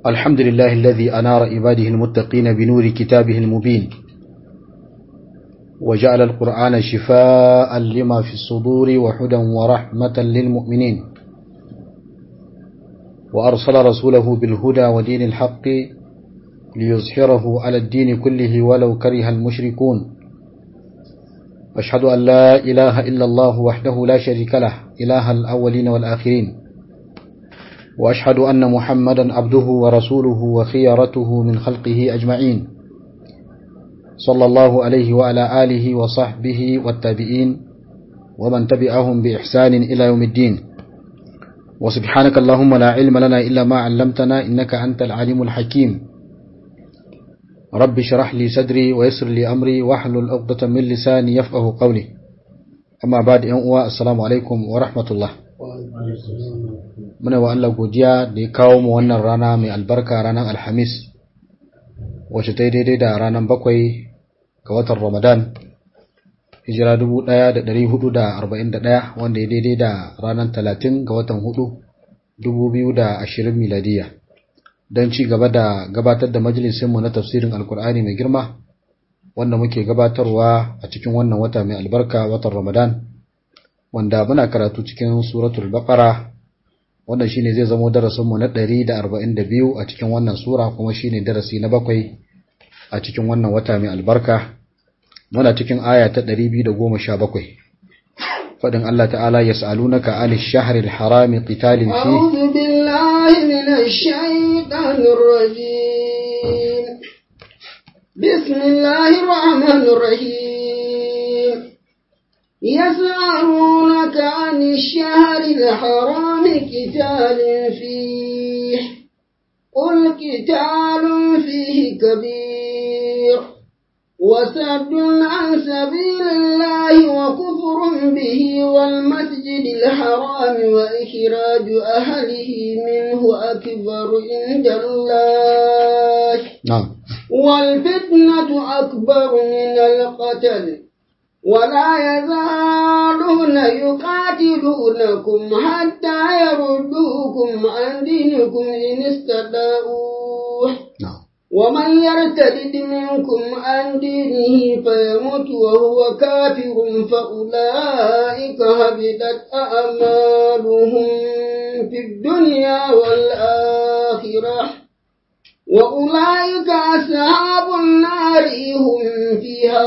الحمد لله الذي أنار عباده المتقين بنور كتابه المبين وجعل القرآن شفاء لما في الصدور وحدا ورحمة للمؤمنين وأرسل رسوله بالهدى ودين الحق ليظهره على الدين كله ولو كره المشركون أشهد أن لا إله إلا الله وحده لا شريك له إله الأولين والآخرين وأشهد أن محمدا عبده ورسوله وخيرته من خلقه أجمعين صلى الله عليه وعلى آله وصحبه والتابعين ومن تبعهم بإحسان إلى يوم الدين وسبحانك اللهم لا علم لنا إلا ما علمتنا إنك أنت العليم الحكيم رب شرح لي صدري ويسر لي أمري واحلل عقدة من لساني يفقه قولي أما بعد أن السلام عليكم ورحمة الله muna wa Allah godiya da ya kawo mu wannan rana mai albarka ranar alhamis wacce ta yi daidai da ranar bakwai ga watan ramadan hijira 1441 wanda ya daidai da ranar talatin ga watan hudu 2020 miladiya don ci gaba da gabatar da majalisinmu na tafsirin alkur'ani mai girma wanda muke gabatarwa a cikin wannan wata mai albarka watan ramadan wanda muna karatu cikin suratul baqara wannan shine zai zama darasin mu na 142 a cikin wannan sura kuma shine darasi na bakwai a cikin wannan wata mai albarka muna cikin aya ta 217 fadin Allah ta'ala yas'alunaka 'anil shahril harami qitalin fi a'udhu billahi minash shaitanir rajim bismillahir rahmanir rahim يسألونك عن الشهر الحرام قتال فيه قل قتال فيه كبير وسد عن سبيل الله وكفر به والمسجد الحرام وإخراج أهله منه أكبر عند الله نعم والفتنة أكبر من القتل ولا يزالون يقاتلونكم حتى يردوكم عن دينكم إن استطاعوا نعم ومن يرتد منكم عن دينه فيمت وهو كافر فأولئك هبطت أعمالهم في الدنيا والآخرة وأولئك أصحاب النار هم فيها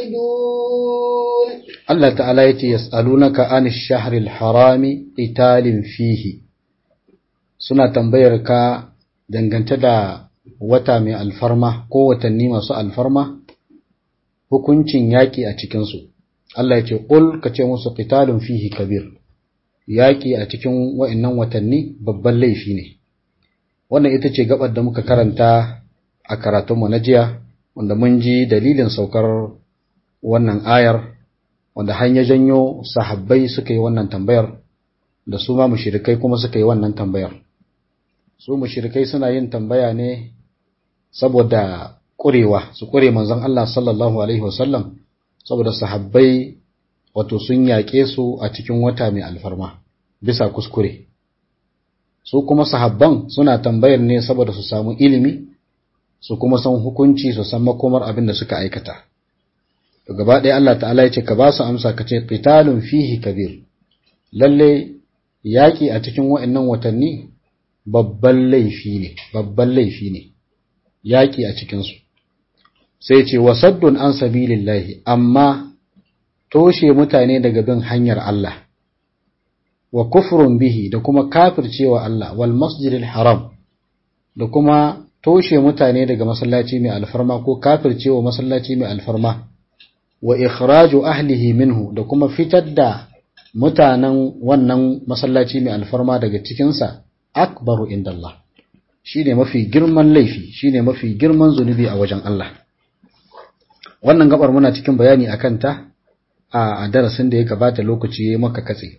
خالدون Allah ta'ala yace yas'alunaka 'anil shahril harami qitalin fihi suna tambayar ka dangance da wata mai alfarma ko watanni masu alfarma hukuncin yaki a cikin su Allah yace qul kace musu qitalun fihi kabir yaki a cikin wa'annan watanni babban laifi ne wannan ita ce gabar da muka karanta a karatunmu na jiya wanda mun ji dalilin saukar wannan ayar wanda har ya janyo sahabbai suka yi wannan tambayar da su ma mushrikai kuma suka yi wannan tambayar su mushrikai suna yin tambaya ne saboda ƙurewa su ƙure manzon Allah sallallahu alaihi wasallam saboda sahabbai wato sun yaƙe su a cikin wata mai alfarma bisa kuskure su kuma sahabban suna tambayar ne saboda su samu ilimi su kuma san hukunci su san makomar abin da suka aikata to gaba ɗaya Allah ta'ala ya ce ka ba su amsa ka ce qitalun fihi kabir lalle yaƙi a cikin wa'annan watanni babban laifi ne babban laifi ne yaƙi a cikin su sai ce wasaddun an sabilillahi amma toshe mutane daga bin hanyar Allah wa kufrun bihi da kuma kafircewa Allah wal masjidil haram da kuma toshe mutane daga masallaci mai alfarma ko kafircewa masallaci mai alfarma wa ikhraju ahlihi minhu da kuma fitar da mutanen wannan masallaci mai alfarma daga cikinsa akbaru indallah shine mafi girman laifi shine mafi girman zunubi a wajen Allah wannan gabar muna cikin bayani akan ta a darasin da ya gabata lokaci ya maka katse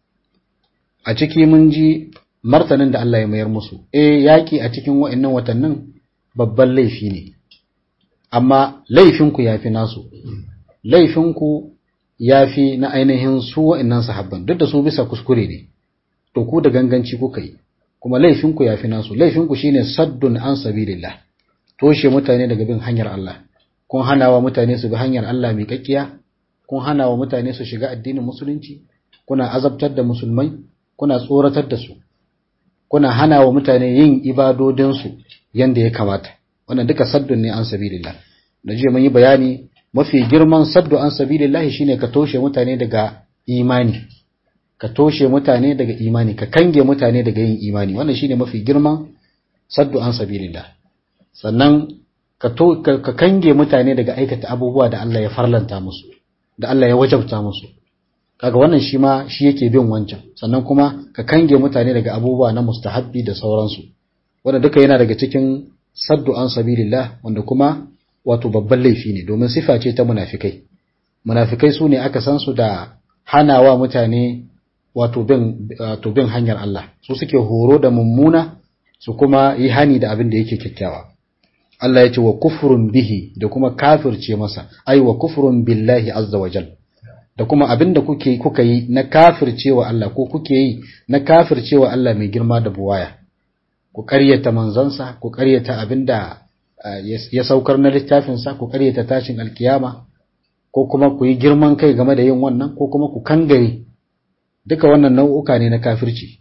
a ciki mun ji martanin da Allah ya mayar musu eh yaki a cikin wa'annan watannin babban laifi ne amma laifinku yafi nasu laifinku yafi na ainihin su wa'annan sahabban duk da su bisa kuskure ne to ku da ganganci kuka yi kuma laifinku yafi nasu laifinku shine saddun an sabilillah toshe mutane daga bin hanyar Allah kun hana wa mutane su bi hanyar Allah mai kakkiya kun hana wa mutane su shiga addinin musulunci kuna azabtar da musulmai kuna tsoratar da su kuna hana wa mutane yin ibadodinsu yanda ya kamata wannan duka saddun ne an sabilillah da jiya mun yi bayani mafi girman saddu an sabilillah shine ka toshe mutane daga imani ka toshe mutane daga imani ka kange mutane daga yin imani wannan shine mafi girman saddu an sabilillah sannan ka to ka kange mutane daga aikata abubuwa da Allah ya farlanta musu da Allah ya wajabta musu kaga wannan shi ma shi yake bin wancan sannan kuma ka kange mutane daga abubuwa na mustahabbi da sauransu wanda duka yana daga cikin saddu an sabilillah wanda kuma wato babban laifi ne domin sifa ce ta munafikai munafikai su ne aka san su da hanawa mutane wato bin wato bin hanyar Allah su suke horo da mummuna su kuma yi hani da abin da yake kyakkyawa Allah ya ce wa kufrun bihi da kuma kafirce masa ai wa kufrun billahi azza wa jal da kuma abin da kuke kuka yi na kafircewa Allah ko kuke yi na kafircewa Allah mai girma da buwaya ku ƙaryata manzansa ku ƙaryata abin da ya saukar na littafinsa ku ƙaryata tashin alkiyama ko kuma ku yi girman kai game da yin wannan ko kuma ku kangare duka wannan nau'uka ne na kafirci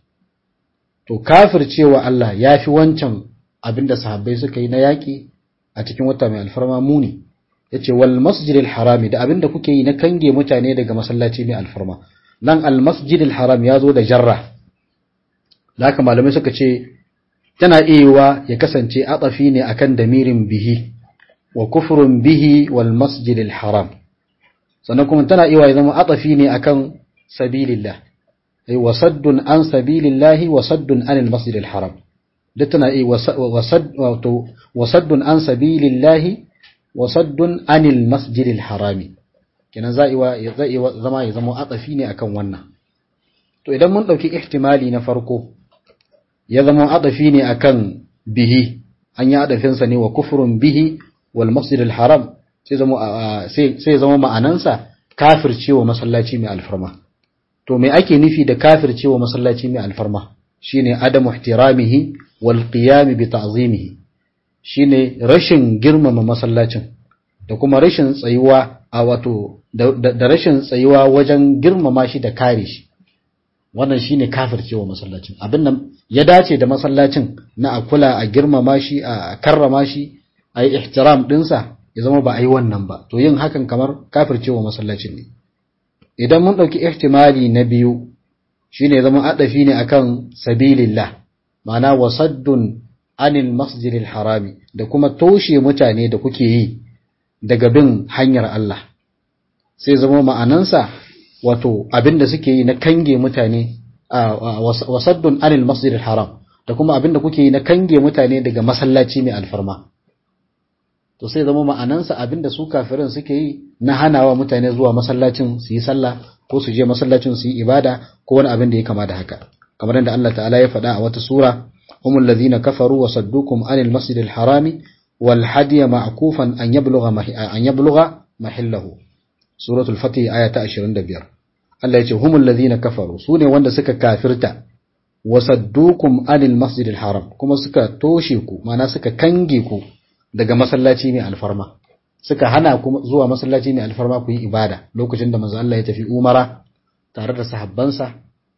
to kafircewa Allah ya fi wancan abin da sahabbai suka yi na yaƙi a cikin wata mai alfarma muni ya ce wal masjidil harami da abin da kuke yi na kange mutane daga masallaci mai alfarma nan al masjidil haram ya zo da jarra da haka malamai suka ce tana iya ya kasance atsafi ne akan damirin bihi wa kufrun bihi wal masjidil haram sannan kuma tana iya ya zama atsafi ne akan sabilillah ay wasaddun an sabilillahi wasaddun anil masjidil haram duk tana iya wasaddun an sabilillahi wasaddun anil masjidil harami kenan za iya zama ya zama atsafi ne akan wannan to idan mun dauki ihtimali na farko ya zama adafi ne akan bihi an yi adafinsa ne wa kufurun bihi wal masjidil haram sai zama sai zama ma'anansa kafircewa masallaci mai alfarma to me ake nufi da kafircewa masallaci mai alfarma shine adamu ihtiramihi wal qiyam bi ta'zimihi shine rashin girmama masallacin da kuma rashin tsayuwa a wato da rashin tsayuwa wajen girmama shi da kare shi wannan shine kafircewa masallacin abin nan ya dace da masallacin na a kula a girmama shi a karrama shi a yi ihtiram dinsa ya zama ba a yi wannan ba to yin hakan kamar kafircewa masallacin ne idan mun ɗauki ihtimali na biyu shine ya zama adafi ne akan sabilillah ma'ana wasaddun anil masjidil harami da kuma toshe mutane da kuke yi daga bin hanyar Allah sai zama ma'anansa wato abinda suke yi na kange mutane wasaddun anil masjidil haram da kuma abinda kuke yi na kange mutane daga masallaci mai alfarma to sai zama ma'anansa abinda su kafirin suke yi na hanawa mutane zuwa masallacin su yi sallah ko su je masallacin su yi ibada ko wani abin da ya kama da haka kamar yadda Allah ta'ala ya faɗa a wata sura humul ladhina kafaru wa saddukum anil masjidil harami wal hadiya ma'kufan an yablugha an yablugha mahillahu suratul fatih aya ta 25 Allah ya ce humul ladhina kafaru sune wanda suka kafirta wasaddukum anil masjidil haram kuma suka toshe ku mana suka kange ku daga masallaci mai alfarma suka hana ku zuwa masallaci mai alfarma ku yi ibada lokacin da manzo Allah ya tafi umara tare da sahabbansa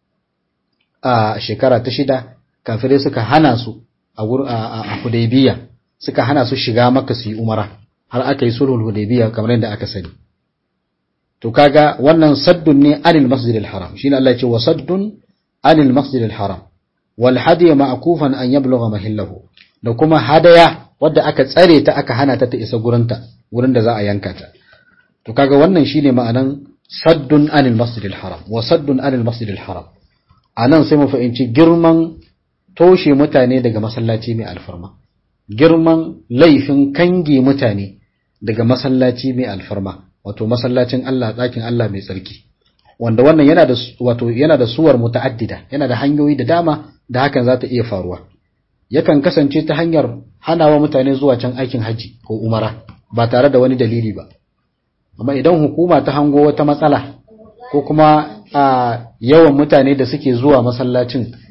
a shekara ta shida kafirai suka hana su a a Hudaybiya suka hana su shiga Makka su yi umara har aka yi sulhul Hudaybiya kamar yadda aka sani to kaga wannan saddun ne anil masjidil haram shine Allah ya ce wa saddun anil masjidil haram wal hadiy ma'kufan an yablugha mahillahu da kuma hadaya wadda aka tsare ta aka hana ta ta isa gurinta wurin da za a yanka ta to kaga wannan shine ma'anan saddun anil masjidil haram wa saddun anil masjidil haram anan sai mu fahimci girman toshe mutane daga masallaci mai alfarma girman laifin kange mutane daga masallaci mai alfarma wato masallacin Allah ɗakin Allah mai tsarki wanda wannan yana da wato yana da suwar muta'addida yana da hanyoyi da dama da hakan za ta iya faruwa yakan kasance ta hanyar hanawa mutane zuwa can aikin haji ko umara ba tare da wani dalili ba amma idan hukuma ta hango wata matsala ko kuma a yawan mutane da suke zuwa masallacin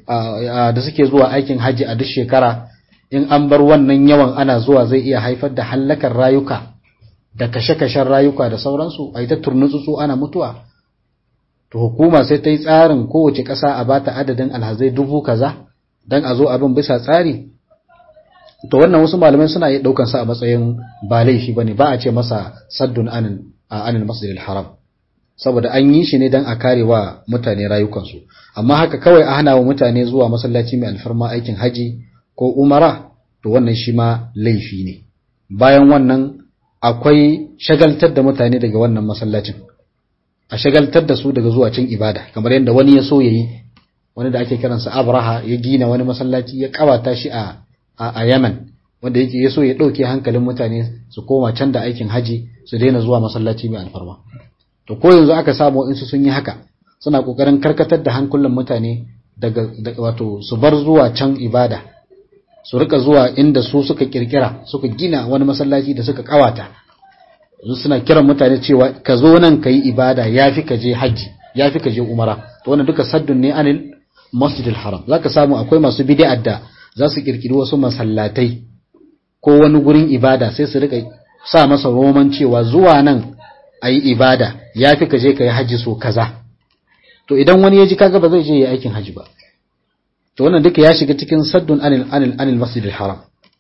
da suke zuwa aikin haji a duk shekara in an bar wannan yawan ana zuwa zai iya haifar da hallakar rayuka da kashe-kashen rayuka da sauransu a yi ta turnutsutsu ana mutuwa to hukuma sai ta yi tsarin kowace ƙasa a bata adadin alhazai dubu kaza don a zo abin bisa tsari to wannan wasu malamai suna iya ɗaukan sa a matsayin ba laifi ba ne ba a ce masa saddun anin anil masjidil haram saboda an yi shi ne don a kare wa mutane rayukansu amma haka kawai a hana wa mutane zuwa masallaci mai alfarma aikin haji ko umara to wannan shi ma laifi ne bayan wannan akwai shagaltar da mutane daga wannan masallacin a shagaltar da su daga zuwa cin ibada kamar yadda wani ya so yayi wani da ake kiransa Abraha ya gina wani masallaci ya kawata shi a a Yemen wanda yake ya so ya dauke hankalin mutane su koma can da aikin haji su daina zuwa masallaci mai alfarma to ko yanzu aka samu in su sun yi haka suna kokarin karkatar da hankulan mutane daga wato su bar zuwa can ibada su rika zuwa inda su suka kirkira suka gina wani masallaci da suka kawata yanzu suna kiran mutane cewa ka zo nan ka yi ibada ya fi ka je hajji ya fi ka je umara to wannan duka saddun ne anil masjidil haram za ka samu akwai masu bid'ar da za su kirkiri wasu masallatai ko wani gurin ibada sai su rika sa masa roman cewa zuwa nan a yi ibada ya fi ka je ka yi hajji so kaza to idan wani ya ji kaga ba zai je ya aikin hajji ba to wannan duka ya shiga cikin saddun anil anil anil masjidil haram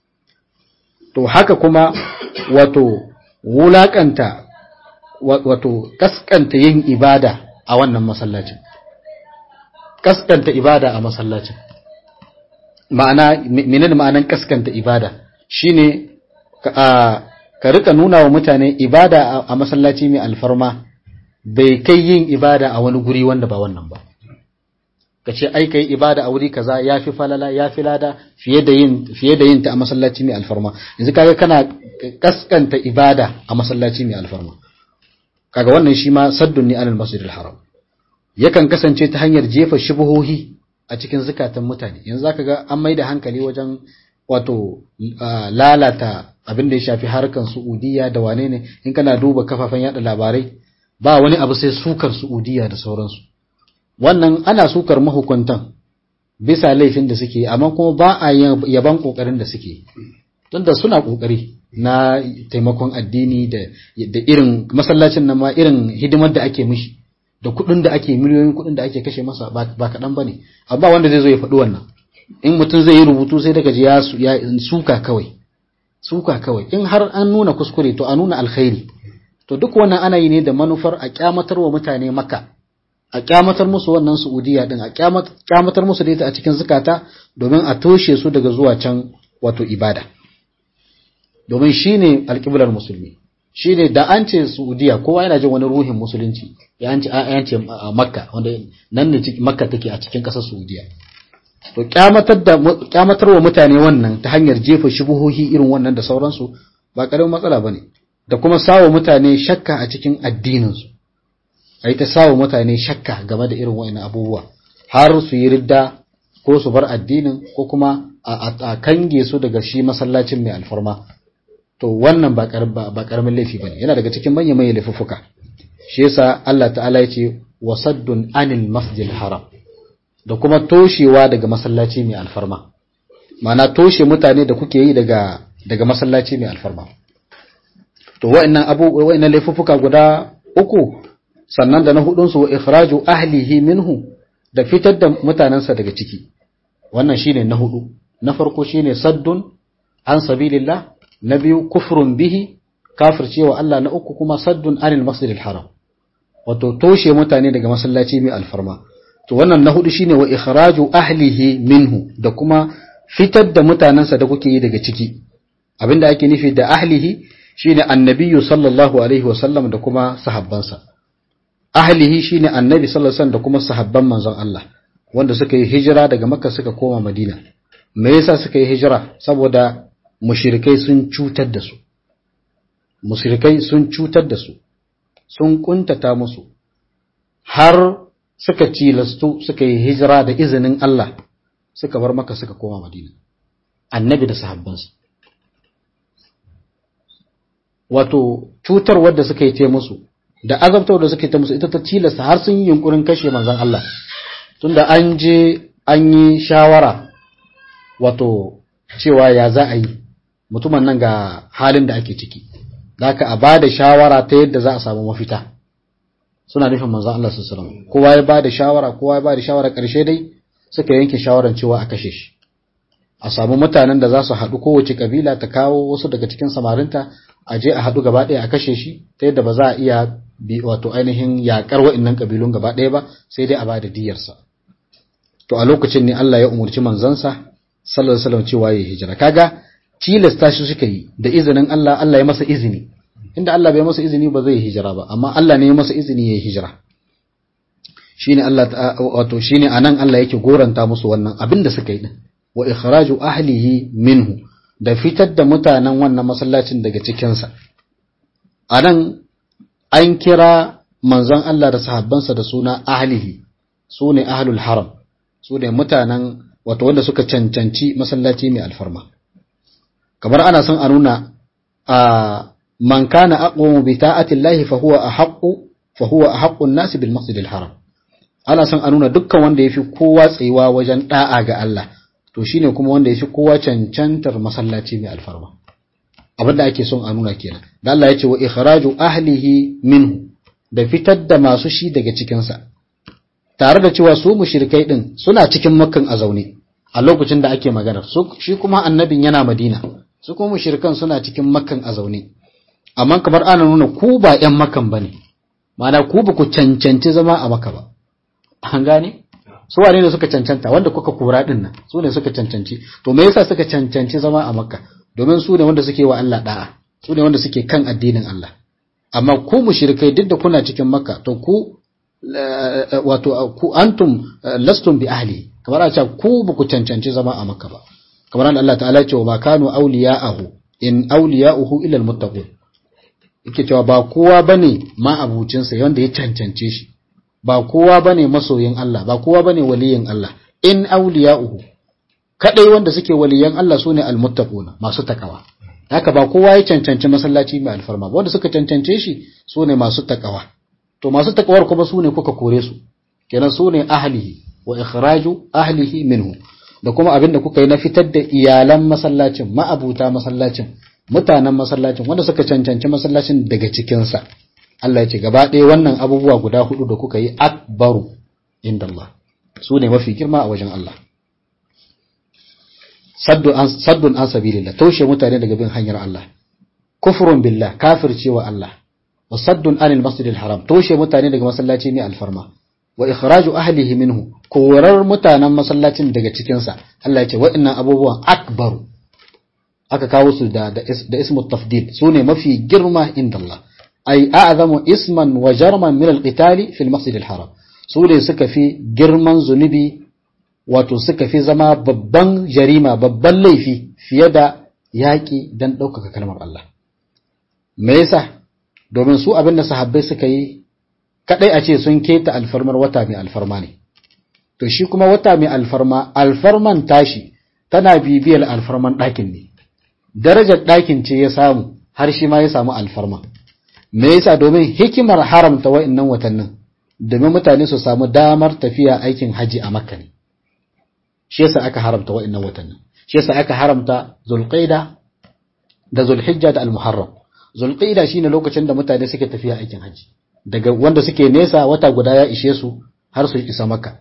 to haka kuma wato wulakanta wato kaskanta yin ibada a wannan masallacin kaskanta ibada a masallacin ma'ana menene ma'anan kaskanta ibada shine ka ka rika nuna wa mutane ibada a masallaci mai alfarma bai kai yin ibada a wani guri wanda ba wannan ba ka ce ai kai ibada a wuri kaza yafi falala yafi lada fiye da yin fiye da yin ta a masallaci mai alfarma yanzu kaga kana kaskanta ibada a masallaci mai alfarma kaga wannan shi ma saddun ni anil masjidil haram yakan kasance ta hanyar jefa shubuhohi a cikin zukatan mutane yanzu zaka ga an maida hankali wajen wato lalata abin da ya shafi harkan Saudiya da wane ne in kana duba kafafen yada labarai ba wani abu sai sukar Saudiya da sauransu wannan ana sukar mahukuntan bisa laifin da suke amma kuma ba a yaban kokarin da suke tunda suna kokari na taimakon addini da da irin masallacin nan ma irin hidimar da ake mishi da kuɗin da ake miliyoyin kuɗin da ake kashe masa ba kaɗan ba ne amma wanda zai zo ya faɗi wannan in mutum zai yi rubutu sai daga ji ya suka kawai suka kawai in har an nuna kuskure to a nuna alkhairi to duk wannan ana yi ne da manufar a kyamatar wa mutane maka a kyamatar musu wannan Saudiya din a kyamatar musu da ita a cikin zukata domin a toshe su daga zuwa can wato ibada domin shine alƙiblar musulmi shine da an ce Saudiya kowa yana jin wani ruhin musulunci ya an ce an ce Makka wanda nan ne Makka take a cikin ƙasar Saudiya to kyamatar da kyamatar wa mutane wannan ta hanyar jefa shubuhohi irin wannan da sauransu ba karamin matsala bane da kuma sawo mutane shakka a cikin addinin su ai ta sawo mutane shakka game da irin wa'annan abubuwa har su yi ridda ko su bar addinin ko kuma a kange su daga shi masallacin mai alfarma to wannan ba karamin laifi bane yana daga cikin manyan manyan laifuffuka shi yasa Allah ta'ala ya ce wasaddun anil masjidil haram da kuma toshewa daga masallaci mai alfarma ma'ana toshe mutane da kuke yi daga daga masallaci mai alfarma to wa'annan abu wa'annan laifuffuka guda uku sannan da na hudun su wa ikhraju ahlihi minhu da fitar da mutanansa daga ciki wannan shine na hudu na farko shine saddun an sabilillah na biyu kufrun bihi kafircewa Allah na uku kuma saddun anil masjidil haram wato toshe mutane daga masallaci mai alfarma to wannan na hudu shine wa ikhraju ahlihi minhu da kuma fitar da mutanansa da kuke yi daga ciki abinda ake nufi da ahlihi shine annabiyyu sallallahu alaihi wasallam da kuma sahabbansa ahlihi shine annabi sallallahu alaihi wasallam da kuma sahabban manzon Allah wanda suka yi hijira daga makka suka koma madina me yasa suka yi hijira saboda mushrikai sun cutar da su mushrikai sun cutar da su sun kuntata musu har suka tilastu suka yi hijira da izinin Allah suka bar maka suka koma madina annabi da sahabbansa wato cutar wadda suka yi ta musu da azabtar da suka yi ta musu ita ta tilasta har sun yi yunkurin kashe manzon Allah tunda an je an yi shawara wato cewa ya za a yi mutumin nan ga halin da ake ciki zaka a bada shawara ta yadda za a samu mafita suna nufin manzo Allah sallallahu alaihi wasallam kowa ya bada shawara kowa ya bada shawara karshe dai suka yanke shawaran cewa a kashe shi a samu mutanen da za su haɗu kowace kabila ta kawo wasu daga cikin samarinta a je a haɗu gaba ɗaya a kashe shi ta yadda ba za a iya bi wato ainihin yaƙar wa'innan kabilun gaba ɗaya ba sai dai a bada diyarsa to a lokacin ne Allah ya umurci manzansa sallallahu alaihi wasallam cewa ya hijira kaga tilasta shi suka yi da izinin Allah Allah ya masa izini inda Allah bai masa izini ba zai hijira ba amma Allah ne ya masa izini ya hijira shine Allah wato shine anan Allah yake goranta musu wannan abin da suka yi din wa ikhraju ahlihi minhu da fitar da mutanen wannan masallacin daga cikin sa anan an kira manzon Allah da sahabbansa da suna ahlihi sune ahlul haram sune mutanen wato wanda suka cancanci masallaci mai alfarma kamar ana son a nuna a man kana aqwamu bi ta'ati Allah fa huwa ahaqqu fa huwa ahaqqu an-nas bil masjid al-haram ana son a nuna dukkan wanda yafi kowa tsayuwa wajen da'a ga Allah to shine kuma wanda yafi kowa cancantar masallaci mai alfarma abinda ake son a nuna kenan da Allah ya ce wa ikhraju ahlihi minhu da fitar da masu shi daga cikin sa tare da cewa su mushrikai din suna cikin makkan a zaune a lokacin da ake magana shi kuma annabin yana madina su kuma mushrikan suna cikin makkan a zaune amma kamar ana nuna ku ba ƴan makan bane ma'ana ku ba ku cancanci zama a maka ba an gane su wane ne suka cancanta wanda kuka kura din nan su ne suka cancanci to me yasa suka cancanci zama a makka domin su ne wanda suke wa Allah da'a su ne wanda suke kan addinin Allah amma ku mushrikai duk da kuna cikin makka to ku wato ku antum lastum bi ahli kamar a ce ku ba ku cancanci zama a makka ba kamar Allah ta'ala ya ce wa ma kanu awliya'ahu in awliya'uhu illa almuttaqun yake cewa ba kowa bane ma abucinsa wanda ya cancance shi ba kowa bane masoyin Allah ba kowa bane waliyin Allah in awliya'uhu kadai wanda suke waliyan Allah sune almuttaquna masu takawa haka ba kowa ya cancanci masallaci mai alfarma ba wanda suka cancance shi sune masu takawa to masu takawar kuma sune kuka kore su kenan sune ahlihi wa ikhraju ahlihi minhu da kuma abin da kuka yi na fitar da iyalan masallacin ma'abuta masallacin mutanen masallacin wanda suka cancanci masallacin daga cikinsa Allah ya ce gaba ɗaya wannan abubuwa guda hudu da kuka yi akbaru inda Allah su ne mafi girma a wajen Allah saddun an sabilillah taushe mutane daga bin hanyar Allah kufrun billah kafircewa Allah wa saddun anil masjidil haram taushe mutane daga masallaci ne alfarma wa ikhraju ahlihi minhu korar mutanen masallacin daga cikinsa Allah ya ce wa'annan abubuwan akbaru aka kawo su da da, da ismu tafdil sune mafi girma inda Allah ay a'zamu isman wa jarman min al-qital fi al-masjid al-haram sune suka fi girman zunubi wato suka fi zama babban jarima babban laifi fiye da yaƙi dan ɗaukaka kalmar Allah me yasa domin su abin da sahabbai suka yi kadai a ce sun keta alfarmar wata mai alfarma ne to shi kuma wata mai alfarma alfarman tashi tana bibiyar alfarman ɗakin ne darajar ɗakin ce ya samu har shi ma ya samu alfarma me yasa domin hikimar haramta wa'annan watannin domin mutane su samu damar tafiya aikin haji a makka ne shi yasa aka haramta wa'annan watannin shi yasa aka haramta zulqaida da zulhijja da almuharram zulqaida shine lokacin da mutane suke tafiya aikin haji daga wanda suke nesa wata guda ya ishe su har su isa makka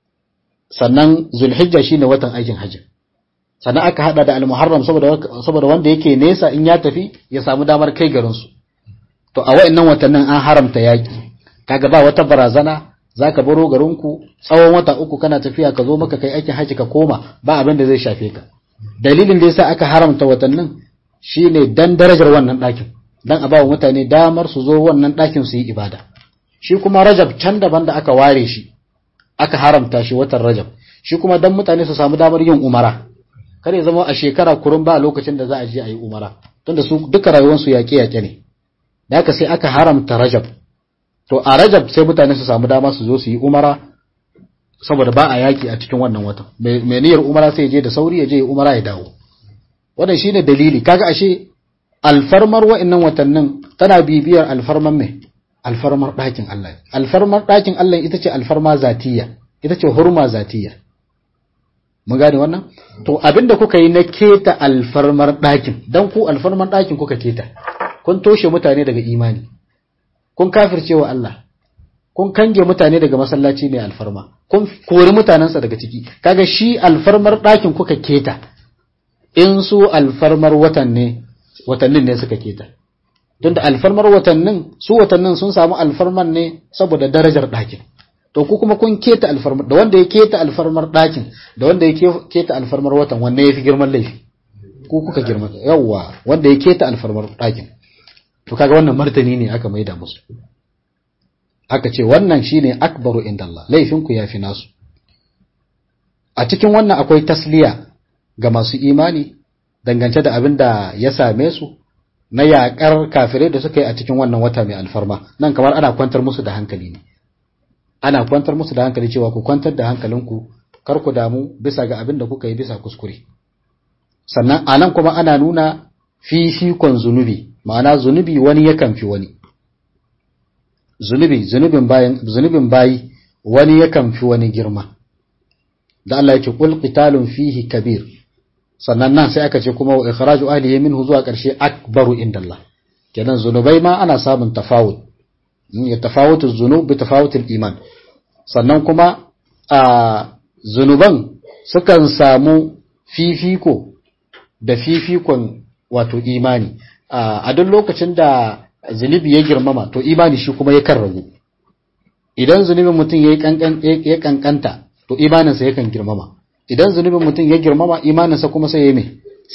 sannan zulhijja shine watan aikin haji sannan aka hada da almuharram saboda saboda wanda yake nesa in ya tafi ya samu damar kai garin su to a wayannan watannin an haramta yaki kaga ba wata barazana zaka baro garin ku tsawon wata uku kana tafiya ka zo maka kai aikin haji ka koma ba abin da zai shafe ka dalilin da yasa aka haramta watannin shine dan darajar wannan ɗakin dan a bawa mutane damar su zo wannan ɗakin su yi ibada shi kuma rajab can daban da aka ware shi aka haramta shi watan rajab shi kuma dan mutane su samu damar yin umara kar ya zama a shekara kurun ba lokacin da za a je a yi umara tunda su duka rayuwarsu yaƙe yaƙe ne da haka sai aka haramta rajab to a rajab sai mutane su samu dama su zo su yi umara saboda ba a yaƙi a cikin wannan watan mai niyyar umara sai ya je da sauri ya je ya umara ya dawo wannan shine dalili kaga ashe alfarmar wa'annan watannin tana bibiyar alfarman mai alfarmar ɗakin Allah alfarmar ɗakin Allah ita ce alfarma zatiya ita ce hurma zatiya mun gane wannan to abinda kuka yi na keta alfarmar ɗakin dan ku alfarmar ɗakin kuka keta kun toshe mutane daga imani kun kafirce wa Allah kun kange mutane daga masallaci mai alfarma kun kori mutanensa daga ciki kaga shi alfarmar ɗakin kuka keta in su alfarmar watan ne watannin ne suka keta tunda alfarmar watannin su watannin sun samu alfarmar ne saboda darajar ɗakin to ku kuma kun keta alfarmar da wanda ya keta alfarmar ɗakin da wanda ya keta alfarmar watan wanne ya fi girman laifi ku kuka girma yawwa wanda ya keta alfarmar ɗakin to kaga wannan martani ne aka maida musu aka ce wannan shine akbaru inda Allah laifinku ya fi nasu a cikin wannan akwai tasliya ga masu imani dangance da abin da ya same su na yaƙar kafirai da suka yi a cikin wannan wata mai alfarma nan kamar ana kwantar musu da hankali ne ana kwantar musu da hankali cewa ku kwantar da hankalinku kar ku damu bisa ga abin da kuka yi bisa kuskure sannan a nan kuma ana nuna fifikon zunubi ma'ana zunubi wani yakan fi wani zunubi zunubin bayan zunubin bayi wani yakan fi wani girma da Allah yake qul qitalun fihi kabir sannan nan sai aka ce kuma wa ikhraju ahlihi minhu zuwa karshe akbaru indallah kenan zunubai ma ana samun tafawut ya tafawutu zunub bi tafawutil iman sannan kuma a zunuban sukan samu fifiko da fifikon wato imani a duk lokacin da zunubi ya girmama to imani shi kuma yakan ragu idan zunubin mutum ya kankanta to imaninsa yakan girmama idan zunubin mutum ya girmama imaninsa kuma sai ya me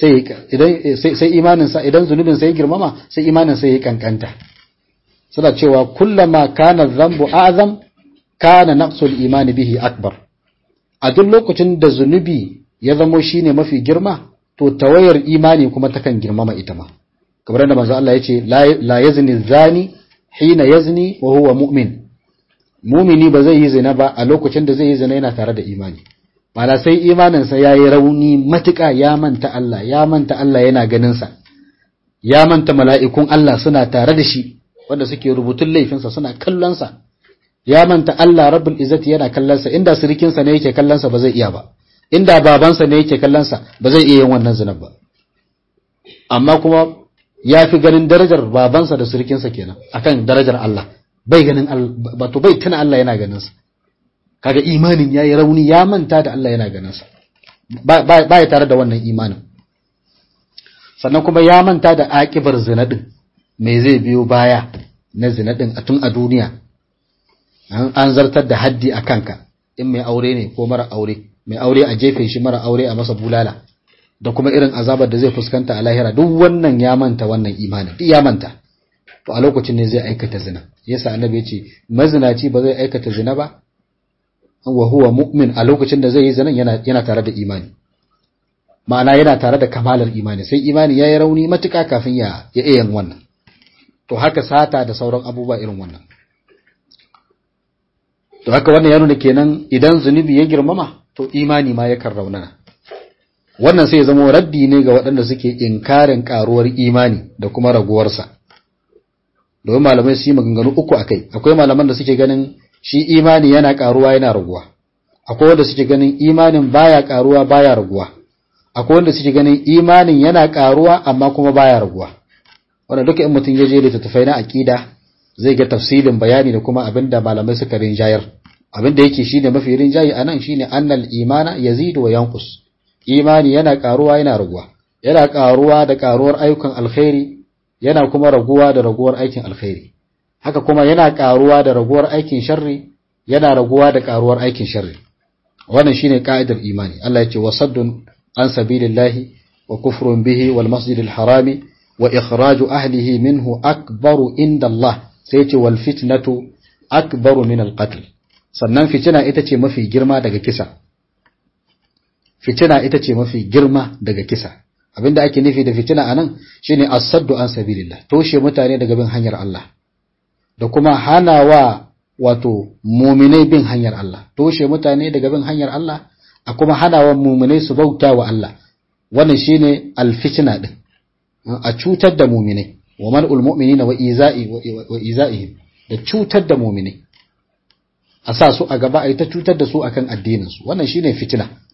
sai imaninsa idan zunubinsa ya girmama sai imaninsa ya kankanta suna cewa kullama kana zambu azam kana naqsul imani bihi akbar a duk lokacin da zunubi ya zamo shine mafi girma to tawayar imani kuma takan girmama ita ma kamar da manzo Allah yace la yazni zani hina yazni wa huwa mu'min mumini ba zai yi zina ba a lokacin da zai yi zina yana tare da imani mana sai imaninsa ya yi rauni matuƙa ya manta Allah ya manta Allah yana ganinsa ya manta mala'ikun Allah suna tare da shi wanda suke rubutun laifinsa suna kallonsa ya manta Allah rabbul izzati yana kallonsa inda sirikinsa ne yake kallonsa ba zai iya ba inda babansa ne yake kallonsa ba zai iya yin wannan zinar ba amma kuma ya fi ganin darajar babansa da sirikinsa kenan akan darajar Allah bai ganin wato bai tuna Allah yana ganinsa kaga imanin yayi rauni ya manta da Allah yana ganinsa ba ya tare da wannan imanin sannan kuma ya manta da akibar zina din me zai biyo baya na zina din a tun a duniya an zartar da haddi a kanka in mai aure ne ko mara aure mai aure a jefe shi mara aure a masa bulala da kuma irin azabar da zai fuskanta a lahira duk wannan ya manta wannan imanin duk ya manta to a lokacin ne zai aikata zina yasa annabi ya ce mazinaci ba zai aikata zina ba wa huwa mu'min a lokacin da zai yi zinan yana yana tare da imani ma'ana yana tare da kamalar imani sai imani yayi rauni matuka kafin ya ya yin wannan to haka sata da sauran abubuwa irin wannan to haka wannan ya nuna kenan idan zunubi ya girmama to imani ma yakan raunana wannan sai ya zama raddi ne ga waɗanda suke inkarin karuwar imani da kuma raguwarsa domin malamai su yi maganganu uku akai akwai malaman da suke ganin shi imani yana karuwa yana raguwa akwai wanda suke ganin imanin baya karuwa baya raguwa akwai wanda suke ganin imanin yana karuwa amma kuma baya raguwa wanda duka in mutum ya je littattafai na aqida zai ga tafsilin bayani da kuma abinda malamai suka rinjayar abinda yake shine mafi rinjayi anan shine annal imana yazidu wa yanqus imani yana karuwa yana raguwa yana karuwa da karuwar ayyukan alkhairi yana kuma raguwa da raguwar aikin alkhairi haka kuma yana karuwa da raguwar aikin sharri yana raguwa da karuwar aikin sharri wannan shine ka'idar imani Allah ya ce wasaddun an sabilillahi wa kufrun bihi wal masjidil harami wa ikhraju ahlihi minhu akbaru inda Allah sai ce wal fitnatu akbaru min al qatl sannan fitina ita ce mafi girma daga kisa fitina ita ce mafi girma daga kisa abinda ake nufi da fitina anan shine as-saddu an sabilillah toshe mutane daga bin hanyar Allah da kuma hanawa wato muminai bin hanyar Allah toshe mutane daga bin hanyar Allah a kuma hanawa muminai su bauta wa Allah wannan shine alfitna din a cutar da muminai wa mal'ul mu'minina wa iza'i wa iza'ihim da cutar da muminai a sa su a gaba a yi ta cutar da su akan addinin su wannan shine fitina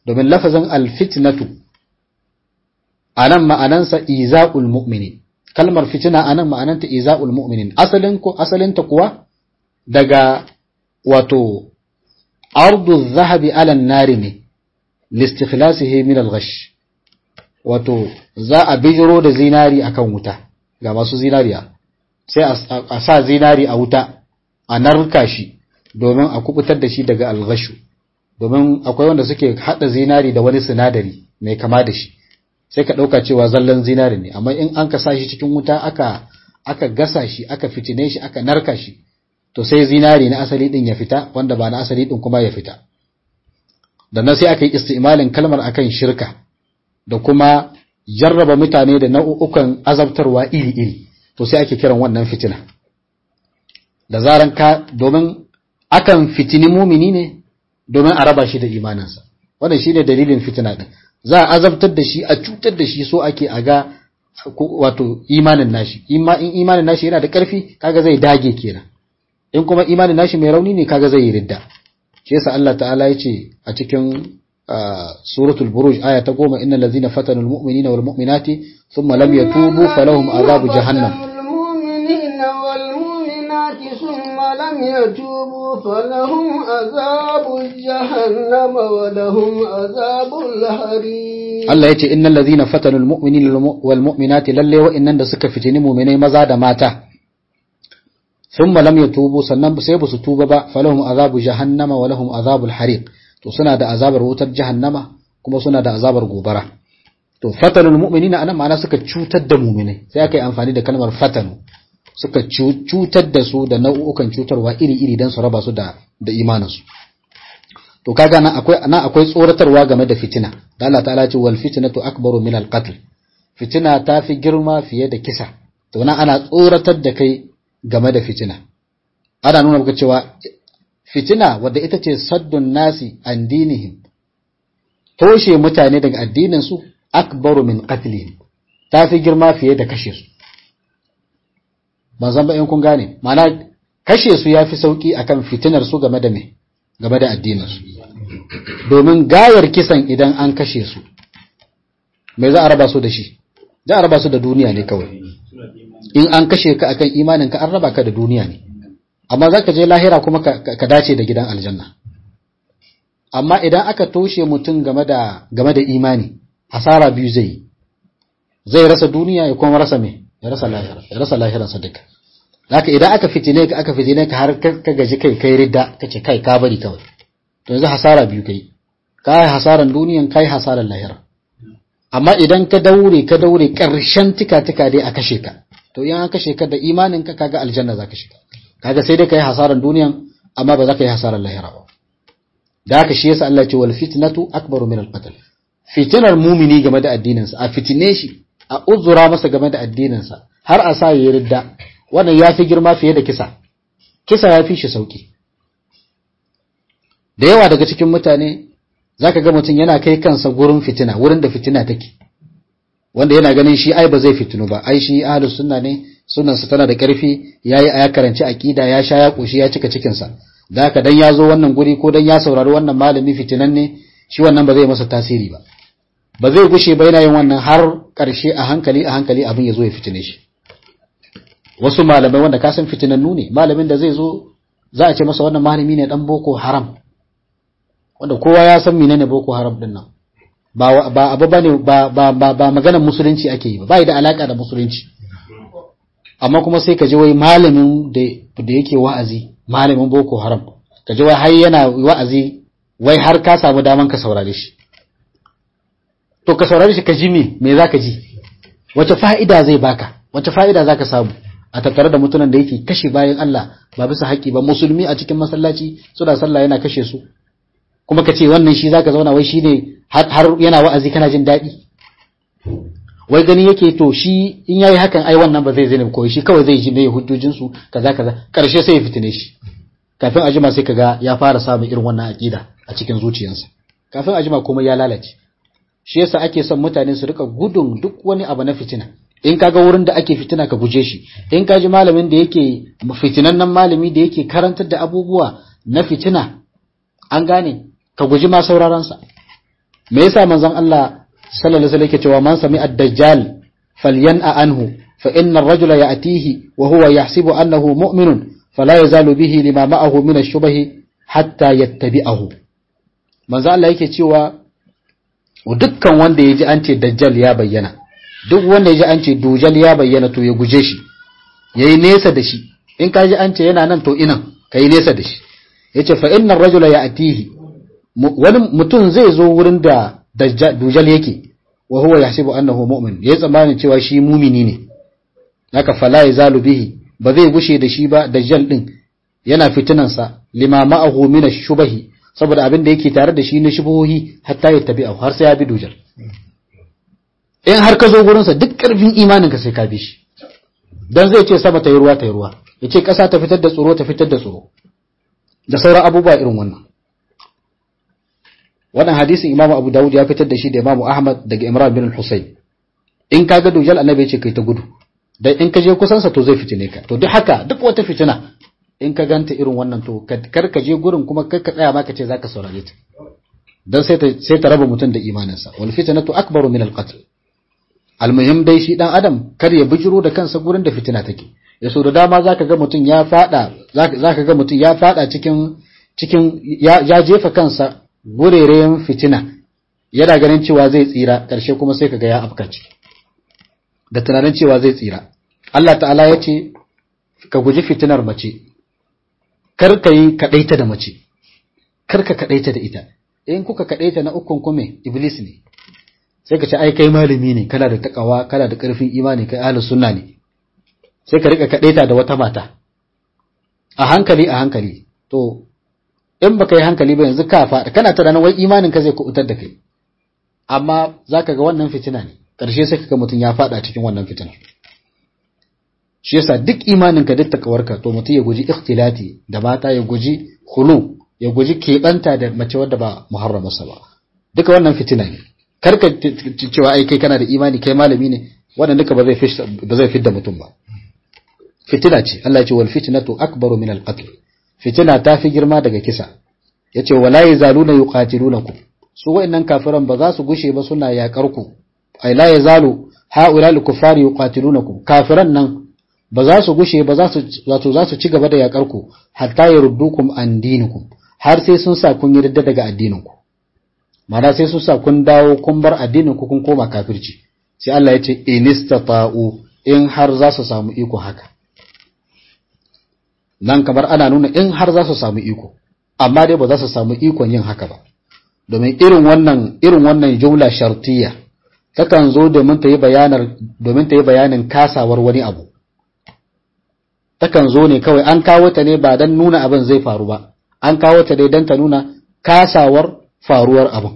domin lafazin alfitnatu anan ma'anansa iza'ul mu'minin kalmar fitina anan ma'ananta iza'ul mu'minin asalin ko asalinta kuwa daga wato ardu zahabi ala nari ne listikhlasihi min al-ghash wato za a bijiro da zinari akan wuta ga masu zinariya sai a sa zinari a wuta a narka shi domin a kubutar da shi daga alghashu domin akwai wanda suke hada zinari da wani sinadari mai kama da shi sai ka dauka cewa zallan zinari ne amma in an ka sa shi cikin wuta aka aka gasa shi aka fitine shi aka narka shi to sai zinari na asali din ya fita wanda ba na asali din kuma ya fita da nan sai aka yi istimalin kalmar akan shirka da kuma jarraba mutane da nau'ukan azabtarwa iri-iri to sai ake kiran wannan fitina da zaran ka domin akan fitini mumini ne domin a raba shi da imaninsa wannan shine dalilin fitina din za a azabtar da shi a cutar da shi so ake a ga wato imanin nashi in imanin nashi yana da ƙarfi kaga zai dage kenan in kuma imanin nashi mai rauni ne kaga zai yi ridda shi yasa Allah ta'ala yace a cikin suratul buruj aya ta goma innal ladzina fatanu almu'minina wal mu'minati thumma lam yatubu falahum azabu jahannam ثم لم يتوبوا فلهم عذاب جهنم ولهم عذاب الحريق Allah yace innal ladzina fatanu almu'minina wal mu'minati lalle wa'innan da suka fitini mu'minai maza da mata thumma lam yatubu sannan sai ba su tuba ba falahum azabu jahannama wa lahum azabul hariq to suna da azabar wutar jahannama kuma suna da azabar gobara to fatanul mu'minina anan ma'ana suka cutar da mu'minai sai aka yi amfani da kalmar fatanu suka cutar da su da nau'ukan cutarwa iri-iri don su raba su da da imaninsu to kaga nan akwai nan akwai tsoratarwa game da fitina da Allah ta'ala ce wal fitnatu akbaru min al qatl fitina ta fi girma fiye da kisa to nan ana tsoratar da kai game da fitina ana nuna maka cewa fitina wadda ita ce saddun nasi an dinihim toshe mutane daga addinin su akbaru min qatlihim ta fi girma fiye da kashe su ban san ba in kun gane ma'ana kashe su yafi sauki akan fitinar su game da me game da addinin su domin gayar kisan idan an kashe su me za a raba su da shi za a raba su da duniya ne kawai in an kashe ka akan imanin ka an raba ka da duniya ne amma zaka je lahira kuma ka dace da gidan aljanna amma idan aka toshe mutum game da game da imani hasara biyu zai yi zai rasa duniya ya kuma rasa me ya rasa lahira ya rasa lahiransa duka haka idan aka fitine ka aka fitine ka har ka gaji kai kai ridda kace kai ka bari kawai to yanzu hasara biyu kai kai hasaran duniyan kai hasaran lahira amma idan ka daure ka daure karshen tika tika dai a kashe ka to in an kashe ka da imanin ka kaga aljanna zaka shiga kaga sai dai kai hasaran duniyan amma ba za ka yi hasaran lahira ba da haka shi yasa Allah ya ce wal fitnatu akbaru min al qatl fitinar mumini game da addinin sa a fitine shi a uzura masa game da addinin sa har a sa yayi ridda wannan yafi girma fiye da kisa kisa yafi shi sauki da yawa daga cikin mutane zaka ga mutum yana kai kansa gurin fitina wurin da fitina take wanda yana ganin shi ai ba zai fitinu ba ai shi ahlus sunna ne sunnansa tana da ƙarfi yayi ya karanci aqida ya sha ya koshi ya cika cikin sa da haka dan ya zo wannan guri ko dan ya saurari wannan malami fitinan ne shi wannan ba zai masa tasiri ba ba zai gushe ba yana yin wannan har ƙarshe a hankali a hankali abin ya zo ya fitine shi wasu malamai wanda ka san fitinannu ne malamin da zai zo za a ce masa wannan malami ne dan boko haram wanda kowa ya san menene boko haram din nan ba ba abu bane ba ba ba, ba maganar musulunci ake yi ba bai da alaka da musulunci amma kuma sai ka ji wai malamin da da yake wa'azi malamin boko haram ka ji wai har yana wa'azi wai har ka samu daman ka saurare shi to ka saurare shi ka ji me me zaka ji wace fa'ida zai baka wace fa'ida zaka samu a tattare da mutumin da yake kashe bayan Allah ba bisa haƙi ba musulmi a cikin masallaci suna sallah yana kashe su kuma ka ce wannan shi zaka zauna wai shine har yana wa'azi kana jin daɗi wai gani yake to shi in yayi hakan ai wannan ba zai zane ko shi kawai zai ji me hujjojin su kaza kaza karshe sai ya fitine shi kafin ajima sai kaga ya fara samun irin wannan aqida a cikin zuciyarsa kafin ajima komai ya lalace shi yasa ake son mutane su rika gudun duk wani abu na fitina in kaga wurin da ake fitina ka guje shi in ka ji malamin da yake fitinannen malami da yake karantar da abubuwa na fitina an gane ka guji ma sauraron sa me yasa manzon Allah sallallahu alaihi wasallam yake cewa man sami ad-dajjal falyan'a anhu fa inna ar-rajula ya'tihi wa huwa yahsibu annahu mu'minun fala yazalu bihi lima ma'ahu min ash-shubahi hatta yattabi'ahu manzo Allah yake cewa dukkan wanda yaji an ce dajjal ya bayyana duk wanda yaji an ce dujal ya bayyana to ya guje shi yayi nesa da shi in ka ji an ce yana nan to inan kai nesa da shi yace fa innar rajula ya'tihi wani mutum zai zo wurin da dujal yake wa huwa yahsibu annahu mu'min yayi tsammanin cewa shi mumini ne haka fala yazalu bihi ba zai gushe da shi ba dajjal din yana fitinansa lima ma'ahu min ash-shubahi saboda abin da yake tare da shi na shubuhohi hatta ya tabi har sai ya bi dujal in har ka zo gurin sa duk karfin imanin ka sai ka bi shi dan zai ce sama ta yi ruwa ta yi ruwa yace kasa ta fitar da tsoro ta fitar da tsoro da sauran abubuwa irin wannan wannan hadisin Imam Abu Dawud ya fitar da shi da Imam Ahmad daga Imran bin Husayn in ka ga dujal annabi ya ce kai ta gudu dan in ka je kusan sa to zai fitine ka to duk haka duk wata fitina in ka ganta irin wannan to kar ka je gurin kuma kar ka tsaya ma ka ce zaka saurare ta dan sai ta sai ta raba mutum da imaninsa wal fitnatu akbaru min al qatl almuhim dai shi dan adam kar ya bijiro da kansa gurin da fitina take ya so da dama zaka ga mutum ya fada zaka ga mutum ya fada cikin cikin ya jefa kansa gurerayen fitina yana ganin cewa zai tsira karshe kuma sai kaga ya afka ciki da tunanin cewa zai tsira Allah ta'ala ya ce ka guji fitinar mace kar ka yi kaɗaita da mace kar ka kaɗaita da ita in kuka kaɗaita na ukun kume iblis ne sai ka ce ai kai malami ne kana da takawa kana da ƙarfin imani kai ahlus sunna ne sai ka rika kaɗaita da wata mata a hankali a hankali to in baka yi hankali ba yanzu ka faɗa kana tunanin wai imanin ka zai kubutar da kai amma zaka ga wannan fitina ne ƙarshe sai kaga mutum ya faɗa cikin wannan fitina shi yasa duk imanin ka duk takawarka to mutum ya guji ikhtilati da mata ya guji khulu ya guji keɓanta da mace wadda ba muharramarsa ba duka wannan fitina ne kar ka cewa ai kai kana da imani kai malami ne wannan duka ba zai ba zai fidda mutum ba fitina ce Allah ya ce wal fitnatu akbaru min al qatl fitina ta fi girma daga kisa yace wala yazaluna yuqatilunakum su wayannan kafiran ba za su gushe ba suna yakar ku ai la yazalu haula al kuffari yuqatilunakum kafiran nan ba za su gushe ba za su wato za su ci gaba da yakar ku hatta yaruddukum an dinikum har sai sun sa kun yarda daga addinin ku ma'ana sai sun sa kun dawo kun bar addinin ku kun koma kafirci sai Allah ya ce inistata'u in har za su samu iko haka nan kamar ana nuna in har za su samu iko amma dai ba za su samu ikon yin haka ba domin irin wannan irin wannan jumla shartiyya takan zo domin ta yi bayanar domin ta yi bayanin kasawar wani abu takan zo ne kawai an kawo ta ne ba dan nuna abin zai faru ba an kawo ta dai dan ta nuna kasawar faruwar abin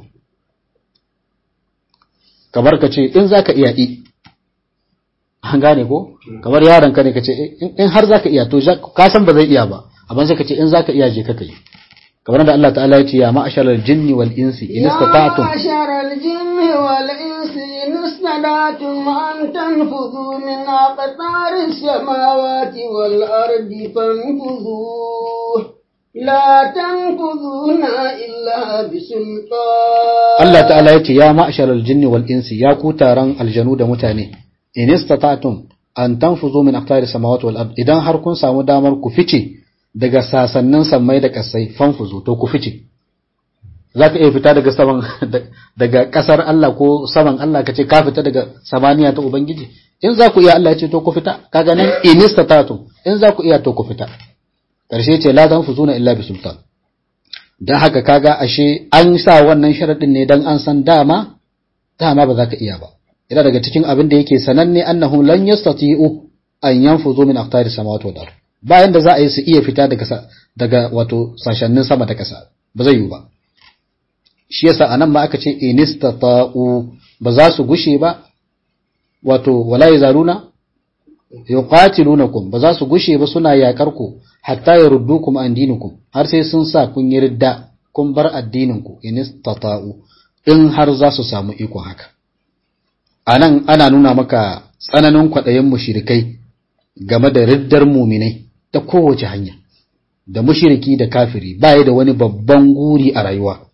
kamar ka ce in zaka iya yi an gane ko kamar yaron ka ne ka ce in har zaka iya to ka san ba zai iya ba amma sai ka ce in zaka iya je ka kai kamar da Allah ta'ala ya ce ya ma'ashar al-jinni wal insi in istata'tum ya ma'ashar al-jinni wal insi in istata'tum an tanfudhu min aqtari samawati wal ardi fanfudhu la tanfudhuna illa bisultan Allah ta'ala ya ce ya ma'ashar al-jinni wal insi ya ku taron aljanu da mutane in istata'tum an tanfuzu min aqtari samawati wal ard idan har kun samu damar ku fice daga sasannin sammai da kasai fanfuzu to ku fice zaka iya fita daga saman daga kasar Allah ko saman Allah kace ka fita daga samaniya ta ubangiji in za ku iya Allah ya ce to ku fita kaga nan in istata'tum in za ku iya to ku fita karshe ce la tanfuzuna illa bi sultan dan haka kaga ashe an sa wannan sharadin ne dan an san dama dama ba za ka iya ba yana daga cikin abin da yake sananne annahu lan yastati'u an yanfuzu min aqtari samawati wal ard bayan da za a yi su iya fita daga daga wato sashannin sama da kasa ba zai yi ba shi yasa anan ma aka ce inistata'u ba za su gushe ba wato wala yazaluna yuqatilunakum ba za su gushe ba suna yakar ku hatta yaruddukum an dinikum har sai sun sa kun yi ridda kun bar addinin ku inistata'u in har za su samu ikon haka a nan ana nuna maka tsananin kwaɗayin mushirikai game da riddar muminai ta kowace hanya da mushiriki da kafiri baya da wani babban guri a rayuwa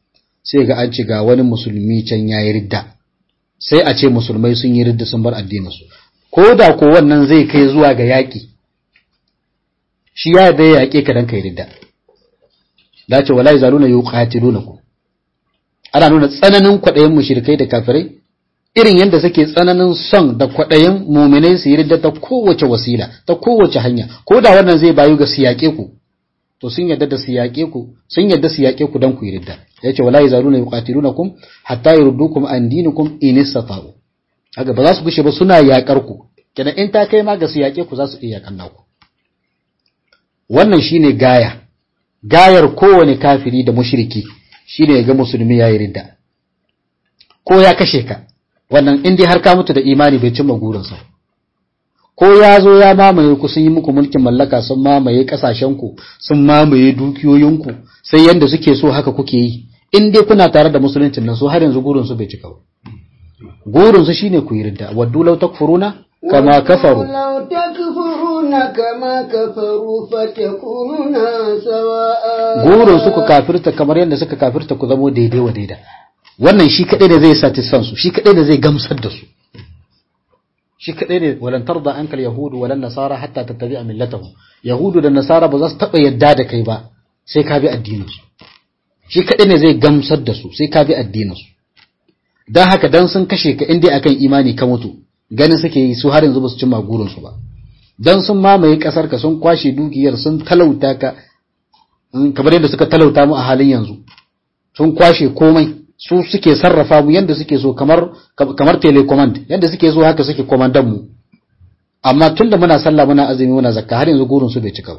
sai ga an ce ga wani musulmi can yayi ridda sai a ce musulmai sun yi ridda sun bar addininsu ko da ko wannan zai kai zuwa ga yaƙi shi ya da ya yaƙe ka dan kai ridda da ce wala yazaluna yuqatilunakum ana nuna tsananin kwaɗayin mushrikai da kafirai irin yadda suke tsananin son da kwaɗayin muminai su yi ridda ta kowace wasila ta kowace hanya ko da wannan zai bayu ga su yaƙe ku to sun yadda da su yaƙe ku sun yadda su yaƙe ku dan ku yi ridda yace wala yazaluna yuqatilunakum hatta yurdukum an dinikum in istata'u haka ba za su gushe ba suna yaƙar ku kenan in ta kai ma ga su yaƙe ku za su iya yaƙan naku wannan shine gaya gayar kowane kafiri da mushriki shine ya ga musulmi yayi ridda ko ya kashe ka wannan in dai har ka mutu da imani bai cimma gurinsa ko ya zo ya mamaye ku sun yi muku mulkin mallaka sun mamaye kasashen ku sun mamaye dukiyoyinku sai yanda suke so haka kuke yi in dai kuna tare da musuluncin nan so har yanzu gurin su bai cika ba gurin su shine ku yi ridda waddu law takfuruna kama kafaru لو تكفرون كما كفروا فتكونون سواء gurin su ku kafirta kamar yadda suka kafirta ku zamo daidai wa daida wannan shi kadai da zai satisfan su shi kadai da zai gamsar da su shi kadai ne walan tarda ankal yahudu walan nasara hatta tattabi'a millatahum yahudu da nasara ba za su taba yadda da kai ba sai ka bi addinin su shi kadai ne zai gamsar da su sai ka bi addinin su dan haka dan sun kashe ka indai akan imani ka mutu ganin suke yi su har yanzu ba su cimma gurin su ba dan sun mamaye kasar ka sun kwashe dukiyar sun talauta ka kamar yadda suka talauta mu a halin yanzu sun kwashe komai su suke sarrafa mu yadda suke so kamar kamar telecommand yadda suke so haka suke komandan mu amma tunda muna sallah muna azumi muna zakka har yanzu gurin su bai cika ba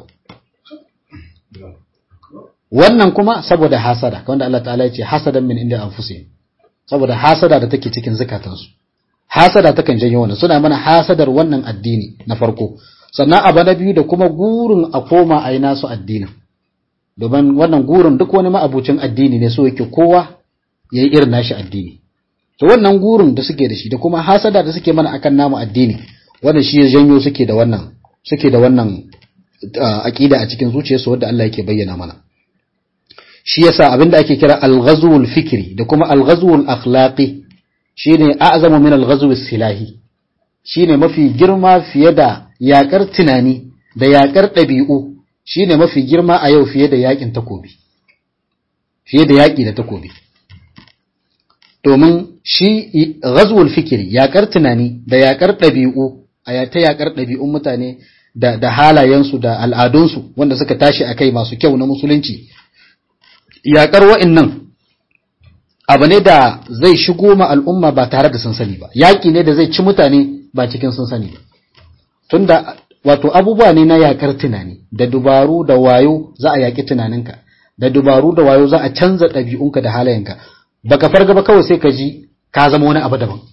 wannan kuma saboda hasada wanda Allah ta'ala ya ce hasadan min inda anfusihim saboda hasada da take cikin zakatansu hasada takan janyo wannan suna mana hasadar wannan addini na farko sannan abu na biyu da kuma gurin a koma a yi nasu addinin domin wannan gurin duk wani ma'abucin addini ne so yake kowa ya yi irin nashi addini to wannan gurin da suke da shi da kuma hasada da suke mana akan namu addini wannan shi ya janyo suke da wannan suke da wannan aqida a cikin zuciyarsu wanda Allah yake bayyana mana shi yasa abinda ake kira al-ghazwul fikri da kuma al-ghazwul akhlaqi shine a'zamu min al-ghazwis silahi shine mafi girma fiye da yakar tunani da yakar ɗabi'u shine mafi girma a yau fiye da yakin takobi fiye da yaki da takobi domin shi ghazwul fikri yakar tunani da yakar ɗabi'u a ta yakar ɗabi'un mutane da da halayensu da al'adunsu wanda suka tashi akai masu kyau na musulunci yakar wa'annan abu ne da zai shigo ma al'umma ba tare da sun sani ba yaƙi ne da zai ci mutane ba cikin sun sani ba tunda wato abubuwa ne na yakar tunani da dubaru da wayo za a yaƙi tunaninka da dubaru da wayo za a canza ɗabi'unka da halayenka baka farga ba kawai sai ka ji ka zama wani abu daban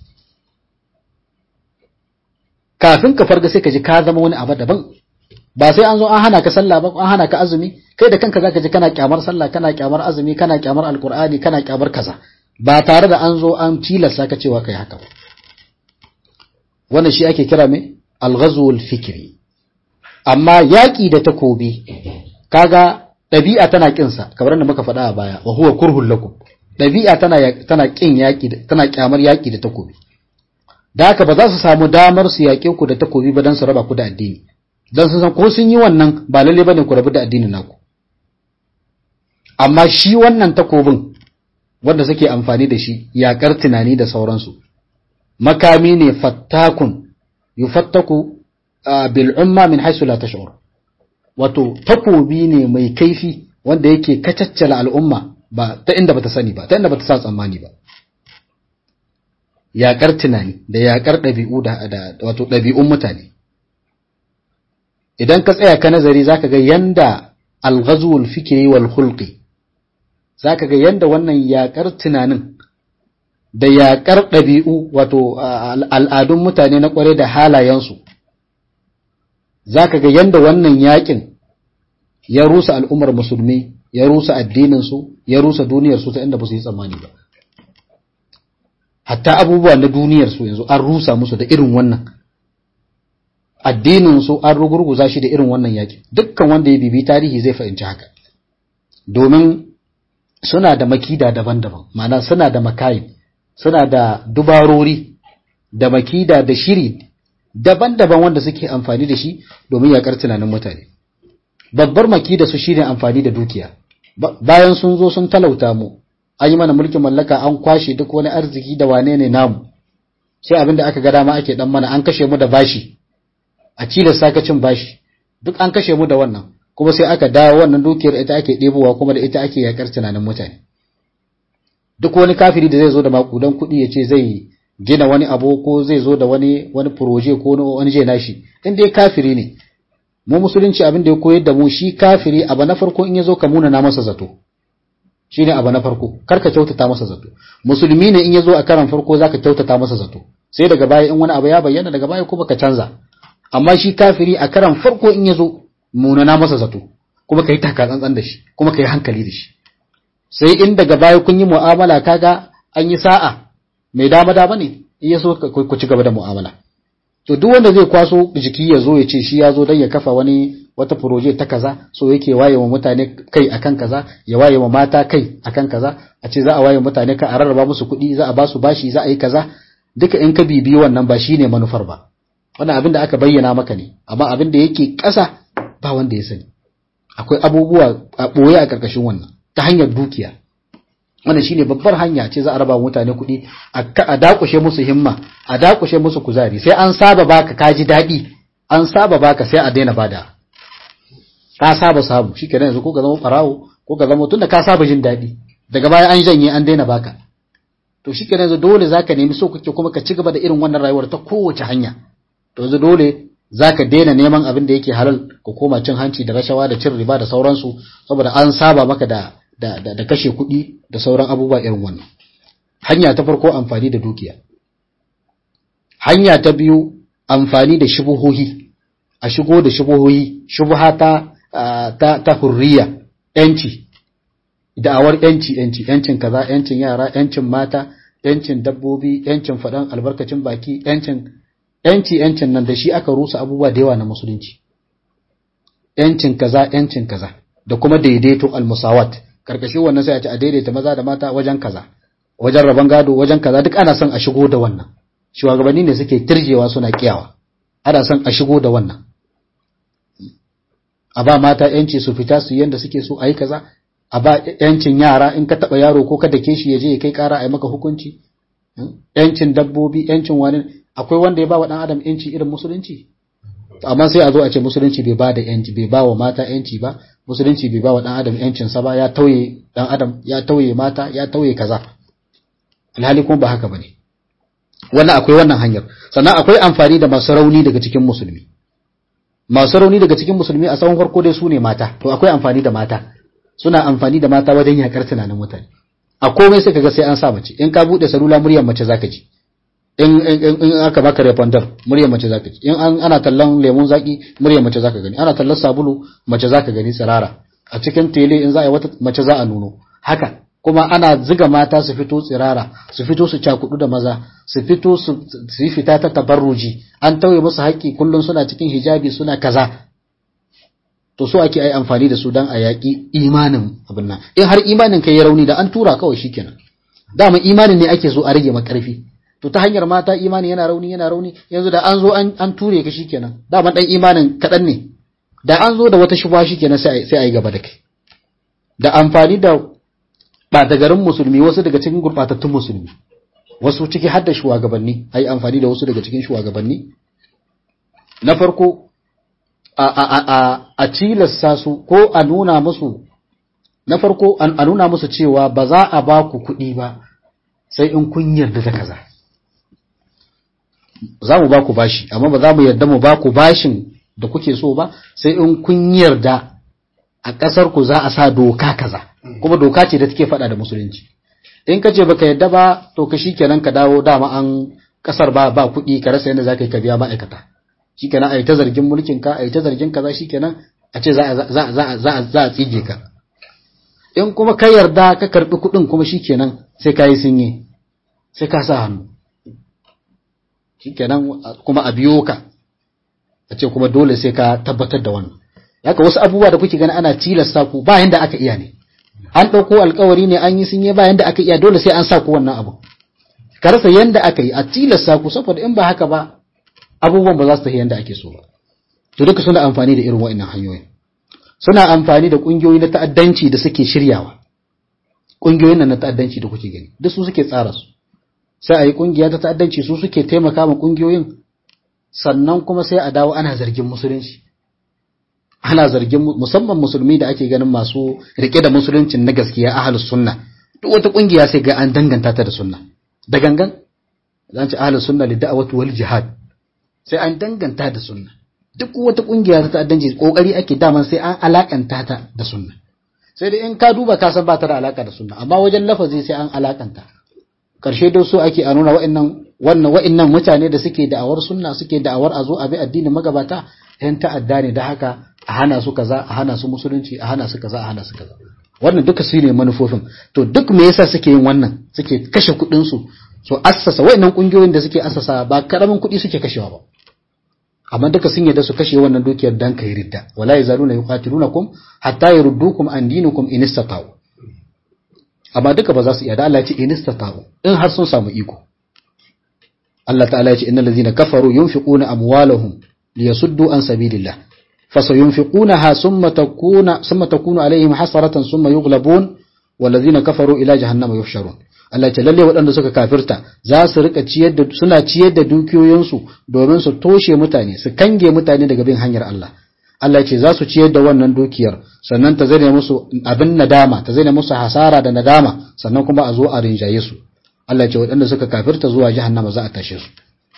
kafin ka farga sai ka ji ka zama wani abu daban ba sai an zo an hana ka sallah ba an hana ka azumi kai da kanka zaka ji kana kyamar sallah kana kyamar azumi kana kyamar alqur'ani kana kyamar kaza ba tare da an zo an tilasta ka cewa kai haka ba wannan shi ake kira me al-ghazwul fikri amma yaki da takobi kaga dabi'a tana kin sa kamar da muka faɗa a baya wa huwa kurhul lakum dabi'a tana tana kin yaki tana kyamar yaki da takobi da haka ba za su samu damar su yaƙe ku da takobi ba dan su raba ku da addini don sun san ko sun yi wannan ba lalle bane ku rabu da addinin naku amma shi wannan takobin wanda suke amfani da shi yakar tunani da sauransu makami ne fattakun yufattaku bil umma min haisu la tash'ur wato takobi ne mai kaifi wanda yake kacaccala al'umma ba ta inda bata sani ba ta inda bata sa tsammani ba yakar tunani da yakar ɗabi'u da wato ɗabi'un mutane idan ka tsaya ka nazari zaka ga yanda al-ghazwul fikri wal khulqi zaka ga yanda wannan yakar tunanin da yakar ɗabi'u wato al'adun mutane na kware da halayensu zaka ga yanda wannan yakin ya rusa al'ummar musulmi ya rusa addinin su ya rusa duniyar su ta inda ba su yi tsammani ba hatta abubuwa na duniyar su yanzu an rusa musu da irin wannan addinin su an rugurguza shi da irin wannan yaki dukkan wanda ya bibi tarihi zai fahimci haka domin suna da makida daban-daban ma'ana suna da makayin suna da dubarori da makida da shiri daban-daban wanda suke amfani da shi domin yakar tunanin mutane babbar makida su shine amfani da dukiya bayan sun zo sun talauta mu an yi mana mulkin mallaka an kwashe duk wani arziki da wane ne namu sai abin da aka ga dama ake dan mana an kashe mu da bashi a cilar sakacin bashi duk an kashe mu da wannan kuma sai aka dawo wannan dukiyar ita ake ɗebowa kuma da ita ake yakar tunanin mutane duk wani kafiri da zai zo da makudan kuɗi ya ce zai gina wani abu ko zai zo da wani wani proje ko wani je nashi in dai kafiri ne mu musulunci abin da ya koyar da mu shi kafiri abu na farko in ya zo ka muna na masa zato shine abu na farko kar ka kyautata masa zato musulmi ne in ya zo a karan farko zaka kyautata masa zato sai daga baya in wani abu ya bayyana daga baya kuma ka canza amma shi kafiri a karan farko in ya zo munana masa zato kuma ka yi taka tsantsan da shi kuma ka yi hankali da shi sai in daga baya kun yi mu'amala kaga an yi sa'a mai dama dama ne in ya so ku ci gaba da mu'amala to duk wanda zai kwaso jiki ya zo ya ce shi ya zo don ya kafa wani wata proje ta kaza so yake waye wa mutane kai akan kaza ya waye wa mata kai akan kaza a ce za a waye mutane ka a rarraba musu kuɗi za a ba su bashi za a yi kaza duka in ka bibiyi wannan ba shine manufar ba wannan abin da aka bayyana maka ne amma abin da yake ƙasa ba wanda ya sani akwai abubuwa a ɓoye a ƙarƙashin wannan ta hanyar dukiya wannan shine babbar hanya ce za a raba mutane kuɗi a dakushe musu himma a dakushe musu kuzari sai an saba baka ka ji daɗi an saba baka sai a daina bada ka saba samu shikenan yanzu ko ka zama farawo ko ka zama tunda ka saba jin daɗi daga baya an janye an daina baka to shikenan yanzu dole zaka nemi so kake kuma ka ci gaba da irin wannan rayuwar ta kowace hanya to yanzu dole zaka daina neman abin da yake halal ka koma cin hanci da rashawa da cin riba da sauransu saboda an saba maka da da, da, da kashe kuɗi da sauran abubuwa irin wannan hanya ta farko amfani da dukiya hanya ta biyu amfani da shubuhohi a shigo da shubuhohi shubha ta ta, ta hurriya yanci da'awar yanci yanci yancin kaza yancin yara yancin mata yancin dabbobi yancin faɗan albarkacin baki yancin yanci yancin nan da shi aka rusa abubuwa da yawa na musulunci yancin kaza yancin kaza da kuma daidaito almusawat karkashin wannan sai a ce a daidaita maza da mata wajen kaza wajen rabon gado wajen kaza duk ana son a shigo da wannan shugabanni ne suke tirjewa suna kiyawa ana son a shigo da wannan a ba mata yanci su fita su yanda suke so a yi kaza a ba yancin yara in ka taba yaro ko ka dake shi ya je ya kai kara a yi maka hukunci yancin dabbobi yancin wani akwai wanda ya ba wa dan adam yanci irin musulunci amma sai a zo a ce musulunci bai ba da yanci bai ba wa mata yanci ba musulunci bai ba wa dan adam yancin sa ba ya tauye dan adam ya tauye mata ya tauye kaza alhali kuma ba haka bane wannan akwai wannan hanyar sannan akwai amfani da masu rauni daga cikin musulmi masu rauni daga cikin musulmi a tsawon farko dai su ne mata to akwai amfani da mata suna amfani da mata wajen yakar tunanin mutane a komai sai kaga sai an sa mace in ka bude salula muryar mace zaka ji in in aka baka refondar muryar mace zaka ji in ana tallan lemun zaki muryar mace zaka gani ana tallan sabulu mace zaka gani tsirara a cikin tele in za a yi wata mace za a nuno haka kuma ana ziga mata su fito tsirara su fito su cakudu da maza su fito su yi fita ta tabarruji an tauye musu haƙƙi kullum suna cikin hijabi suna kaza to so ake ai amfani da su dan a yaƙi imanin abin nan in har imanin kai ya rauni da an tura kawai shikenan dama imanin ne ake so a rage makarfi to ta hanyar mata imani yana rauni yana rauni yanzu da an zo an, an ture ka shikenan dama dan imanin kaɗan ne da an zo da wata shubha shikenan sai sai a yi gaba da kai da amfani da ɓata garin musulmi wasu daga cikin gurɓatattun musulmi wasu ciki har da shugabanni a yi amfani da wasu daga cikin shugabanni na farko a, a, a, a, a tilasta su ko a nuna musu na farko a nuna musu cewa ba za a ba ku kuɗi ba sai in kun yarda da kaza za mu ba ku bashi amma ba za mu yarda mu ba ku bashin da kuke so ba sai in kun yarda a ƙasar ku za a sa doka kaza kuma doka ce da take faɗa da musulunci in ka ce baka yadda ba to ka shikenan ka dawo dama an ƙasar ba ba kuɗi ka rasa yadda zaka yi ka biya ma'aikata shikenan a yi ta zargin mulkin ka a yi ta zargin kaza shikenan a ce za a za za za za a tsige ka in kuma ka yarda ka karɓi kuɗin kuma shikenan sai ka yi sinye sai ka sa hannu shikenan kuma a biyo ka a ce kuma dole sai ka tabbatar da wannan haka wasu abubuwa da kuke gani ana tilasta ku ba yanda aka iya ne an ɗauko alkawari ne an yi sun yi bayan da aka iya dole sai an sa ku wannan abu ka rasa yanda aka yi a tilasta ku saboda in ba haka ba abubuwan ba za su tafi yanda ake so ba to duka suna amfani da irin wa'annan hanyoyin suna amfani da ƙungiyoyi na ta'addanci da suke shiryawa ƙungiyoyin nan na ta'addanci da kuke gani duk su suke tsara su sai a yi ƙungiya ta ta'addanci su suke taimaka ma ƙungiyoyin sannan kuma sai a dawo ana zargin musulunci ana zargin musamman musulmi da ake ganin masu rike da musuluncin na gaskiya ahlus sunna duk wata ƙungiya sai ga an danganta ta da sunna da gangan zan ce ahlus sunna li da'wati wal jihad sai an danganta da sunna duk wata ƙungiya ta ta'addanci kokari ake daman sai an alakanta ta da sunna sai da in ka duba ka san ba ta da alaka da sunna amma wajen lafazi sai an alakanta karshe da so ake a nuna wa'annan wannan wa'annan mutane da suke da'awar sunna suke da'awar a zo a bi addinin magabata yan ta'adda ne da haka a hana su kaza a hana su musulunci a hana su kaza a hana su kaza wannan duka su ne manufofin to duk me yasa suke yin wannan suke kashe kuɗin su so assasa wa'annan kungiyoyin da suke assasa ba karamin kuɗi suke kashewa ba amma duka sun yadda su kashe wannan dukiyar dan kai ridda wala yazaluna yuqatilunakum hatta yurdukum an dinikum in istata'u amma duka ba za su iya da Allah ya ce in istata'u in har sun samu iko Allah ta'ala ya ce innal ladzina kafaru yunfiquna amwalahum liyasuddu an sabilillah fasayunfiqunaha thumma takuna thumma takunu alaihim hasaratan thumma yughlabun walladzina kafaru ila jahannama yuhsharun Allah ce lalle waɗanda suka kafirta za su rika ciyar da suna ciyar da dukiyoyinsu domin su toshe mutane su kange mutane daga bin hanyar Allah Allah ce za su ciyar da wannan dukiyar sannan ta zane musu abin nadama ta zane musu hasara da nadama sannan kuma a zo a rinjaye su Allah ce waɗanda suka kafirta zuwa jahannama za a tashe su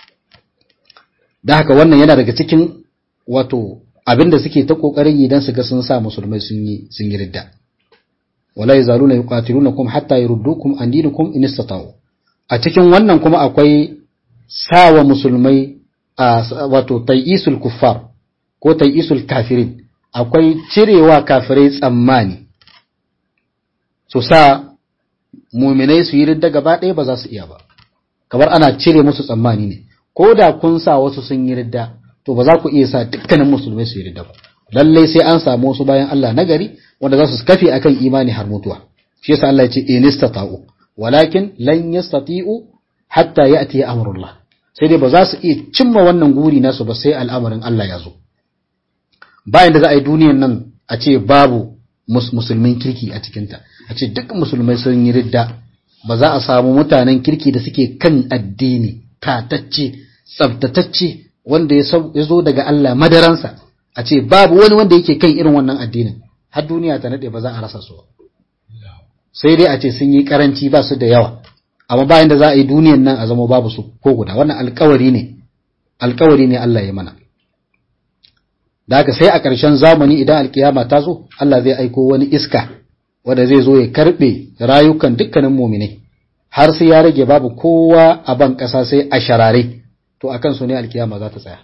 da haka wannan yana daga cikin wato abin da suke ta kokarin yi dan su ga sun sa musulmai sun yi sun yi ridda wala yazaluna yuqatilunakum hatta yurdukum an dinikum in istata'u a cikin wannan kuma akwai sawa musulmai wato tai'isul kuffar ko tai'isul kafirin akwai cirewa kafirai tsammani su sa muminai su yi ridda gaba ɗaya ba za su iya ba kamar ana cire musu tsammani ne ko da kun sa wasu sun yi ridda to ba za ku iya sa dukkanin musulmai su yi ridda ba lallai sai an samu wasu bayan Allah nagari wanda za su kafe akan imani har mutuwa shi yasa Allah ya ce in istata'u walakin lan yastati'u hatta ya'ti amrullah sai dai ba za su iya cimma wannan guri nasu ba sai al'amarin Allah ya zo bayan da za a yi duniyan nan a ce babu musulmin kirki a cikinta a ce duk musulmai sun yi ridda ba za a samu mutanen kirki da suke kan addini tatacce tsabtatacce wanda ya zo daga Allah madaransa a ce babu wani wanda yake kan irin wannan addinin har duniya ta nade ba za a rasa su sai dai a ce sun yi karanci ba su da yawa amma bayan da za a yi duniyan nan a zama babu su ko guda wannan alkawari ne alkawari ne Allah ya mana da haka sai a ƙarshen zamani idan alkiyama ta zo Allah zai aiko wani iska wanda zai zo ya karbe rayukan dukkanin muminai har sai ya rage babu kowa a ban ƙasa sai a sharare to akan su ne alkiyama za ta tsaya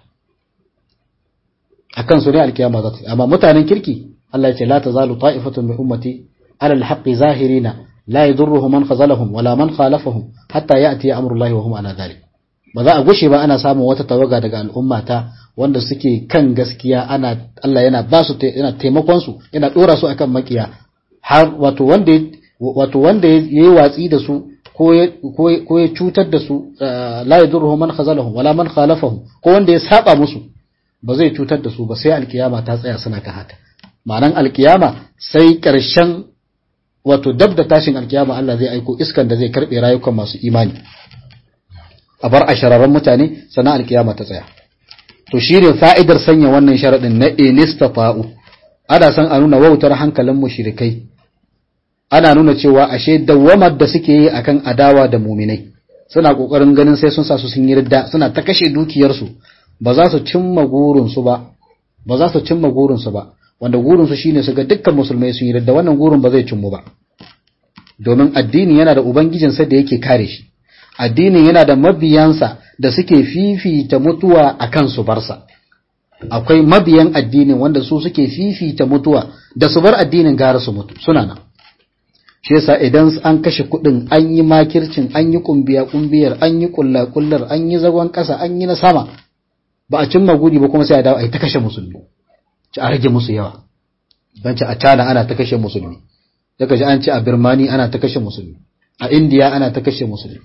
akan su ne alkiyama za ta tsaya amma mutanen kirki Allah ya ce la tazalu ta'ifatun min ummati ala alhaqqi zahirina la yadurruhu man khazalahum wala man khalafahum hatta ya'ti amrullahi wa hum ala dhalik ba za a gushe ba ana samun wata tawaga daga al'ummata wanda suke kan gaskiya ana Allah yana ba su yana taimakon su yana dora su akan makiya har wato wanda wato wanda yayi watsi da su ko ya cutar da su la yadurruhu man khazalahum wala man khalafahum ko wanda ya saba musu ba zai cutar da su ba sai alkiyama ta tsaya suna kan haka ma'anan alkiyama sai karshen wato dab da tashin alkiyama Allah zai aiko iskan da zai karbe rayukan masu imani a bar a shararren mutane sannan alkiyama ta tsaya to shi ne fa'idar sanya wannan sharaɗin na inistata'u ana san a nuna wautar hankalin mushrikai ana nuna cewa ashe dawwamar da suke yi akan adawa da muminai suna kokarin ganin sai sun sa su sun yi ridda suna ta kashe dukiyarsu ba za su cimma gurinsu ba ba za su cimma gurinsu ba wanda gurinsu shine su ga dukkan musulmai sun yi ridda wannan gurin ba zai cimmu ba domin addini yana da ubangijinsa da yake kare shi addinin yana da mabiyansa da suke fifita mutuwa a kan su barsa akwai mabiyan addinin wanda su suke fifita mutuwa da su bar addinin gara su mutu suna nan shi yasa idan an kashe kuɗin an yi makircin an yi kumbiya kumbiyar an yi kulla kullar an yi zagon ƙasa an yi na sama ba a cimma gudi ba kuma sai a dawo a yi ta kashe musulmi ci a rage musu yawa don ci a cana ana ta kashe musulmi daga ji an ce a birmani ana ta kashe musulmi a indiya ana ta kashe musulmi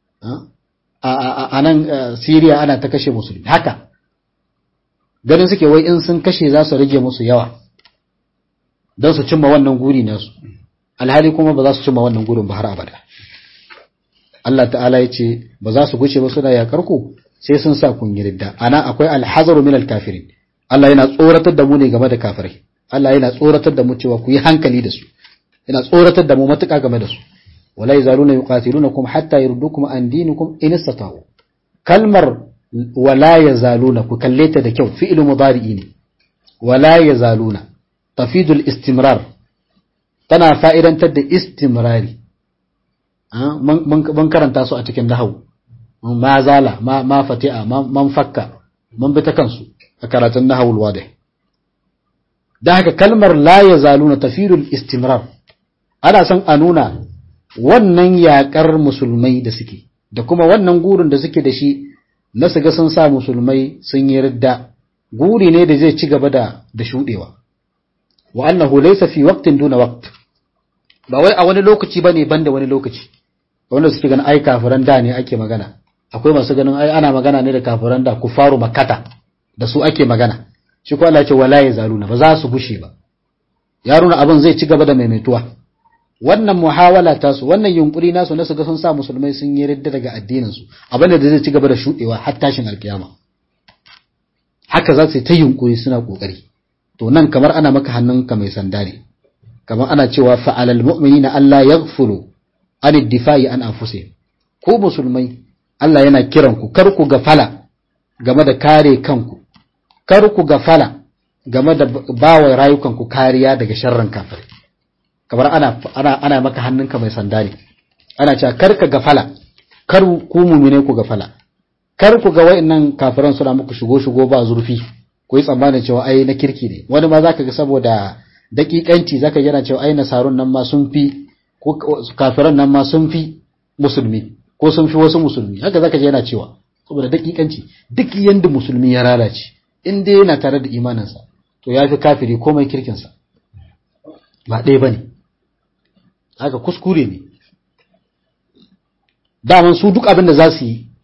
a nan Siriya ana ta kashe musulmi haka ganin suke wai in sun kashe za su rage musu yawa don su cimma wannan guri nasu alhali kuma ba za su cimma wannan gurin ba har abada Allah ta'ala ya ce ba za su guce ba suna yakar ku sai sun sa kun yi ridda ana akwai alhazaru min alkafirin Allah yana tsoratar da mu ne game da kafirai Allah yana tsoratar da mu cewa ku yi hankali da su yana tsoratar da mu matuƙa game da su wala yazaluna yuqatilunakum hatta yurdukum an dinikum in istata'u kalmar wala yazaluna ku kalle ta da kyau fi'lu mudari'i ne wala yazaluna tafidul istimrar tana fa'idantar da istimrari mun karanta su a cikin nahawu ma zala ma ma fati'a man fakka mun bi ta kansu a karatun nahawul wadih da haka kalmar la yazaluna tafidul istimrar ana son a nuna wannan yaƙar musulmai da suke da kuma wannan gurin da suke da shi na su ga sun sa musulmai sun yi ridda guri ne da zai ci gaba da da shuɗewa wa annahu laysa fi waqtin duna waqt ba wai a wani lokaci bane banda wani lokaci wanda suke ganin ai kafiran da ne ake magana akwai masu ganin ai ana magana ne da kafiran da kufaru makkata da su ake magana shi ko Allah ya ce wala yazaluna ba za su gushe ba ya nuna abin zai ci gaba da maimaituwa wannan muhawala ta su wannan yunkuri nasu na su ga sun sa musulmai sun yi ridda daga addinin su abin da zai ci gaba da shudewa har tashin alkiyama haka za su ta yunkuri suna kokari to nan kamar ana maka hannunka mai sanda ne kamar ana cewa fa'alal mu'minina Allah yaghfulu an difa'i an anfusihim ko musulmai Allah yana kiran ku kar ku gafala game da kare kanku kar ku gafala game da bawa rayukanku kariya daga sharrin kafirai kamar ana ana ana maka hannunka mai sanda ne ana cewa kar ka gafala kar ku mumine ku gafala kar ku ga wayannan kafiran suna muku shigo shigo ba zurfi ku yi tsammanin cewa ai na kirki ne wani ma zaka ga saboda dakikanci zaka yana cewa ai nasarun nan ma sun fi ko kafiran nan ma sun fi musulmi ko sun fi wasu musulmi haka zaka je yana cewa saboda dakikanci duk yanda musulmi ya lalace in dai yana tare da imaninsa to ya fi kafiri komai kirkinsa ba ɗaya ba ne haka kuskure ne daman su duk abin da za su yi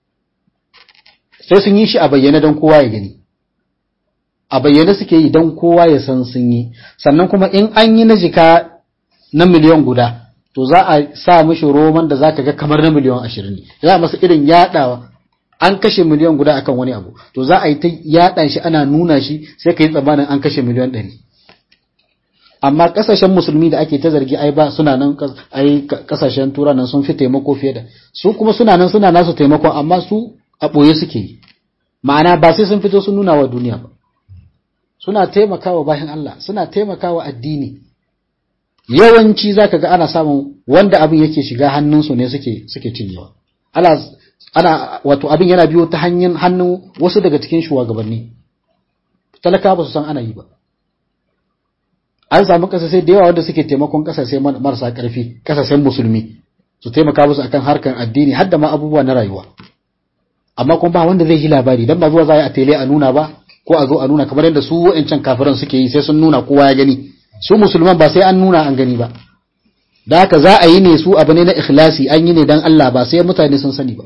sai sun yi shi a bayyane don kowa ya gani a bayyane suke yi don kowa ya san sun yi sannan kuma in an yi na jika na miliyan guda to za a sa mishi roman da za ka ga kamar na miliyan ashirin ne za a masa irin yaɗawa an kashe miliyan guda akan wani abu to za a yi ta yaɗa shi ana nuna shi sai ka yi tsammanin an kashe miliyan ɗari amma kasashen musulmi da ake ta zargi ai ba suna nan ai kasashen tura nan sun fi taimako fiye da su kuma suna nan suna nasu taimakon amma su a ɓoye suke yi ma'ana ba sai sun fito sun nuna wa duniya ba suna taimakawa bayan Allah suna taimakawa addini yawanci zaka ga ana samun wanda abin yake shiga hannunsu ne suke suke cinyewa ana ana wato abin yana biyo ta hanyar hannun wasu daga cikin shugabanni talaka ba su san ana yi ba an samu kasashe da yawa wanda suke taimakon kasashe marasa karfi kasashen musulmi su taimaka musu akan harkar addini har da ma abubuwa na rayuwa amma kuma ba wanda zai yi labari dan ba zuwa za a tele a nuna ba ko a zo a nuna kamar yadda su wa'ancan kafiran suke yi sai sun nuna kowa ya gani su musulman ba sai an nuna an gani ba da haka za a yi ne su abu ne na ikhlasi an yi ne dan Allah ba sai mutane sun sani ba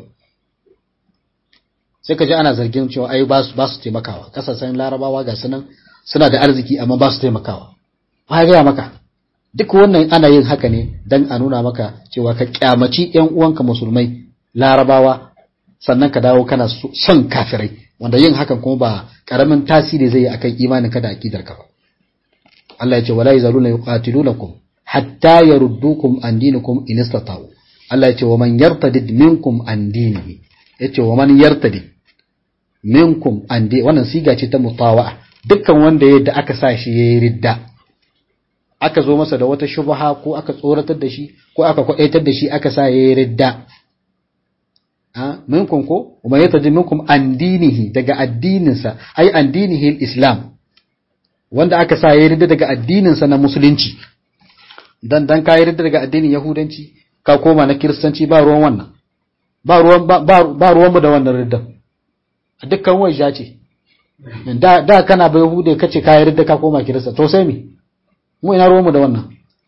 sai ka ji ana zargin cewa ai ba su ba su taimakawa kasashen larabawa ga sunan suna da arziki amma ba su taimakawa ba gaya maka duk wannan ana yin haka ne dan a nuna maka cewa ka kyamaci yan uwanka musulmai larabawa sannan ka dawo kana son kafirai wanda yin hakan kuma ba karamin tasiri zai yi akan imanin ka da akidar ka ba Allah ya ce wala yazaluna yuqatilunakum hatta yaruddukum an dinikum in istata'u Allah ya ce wa man yartadid minkum an dinihi yace wa man yartadid minkum an di wannan siga ce ta mutawa'a dukkan wanda yadda aka sa shi yayi ridda aka zo masa da wata shubha ko aka tsoratar da shi ko aka kwadaitar da shi aka sa yayi ridda a minkum ko kuma ya taji minkum an dinihi daga addininsa ai an dinihi islam wanda aka sa yayi ridda daga addininsa na musulunci dan dan ka ridda daga addinin yahudanci ka koma na kiristanci ba ruwan wannan ba ruwan ba ruwan mu da wannan riddan dukkan wajen ce da da kana bai yahude kace ka ridda ka koma kirista to sai me mu ina ruwan mu da wannan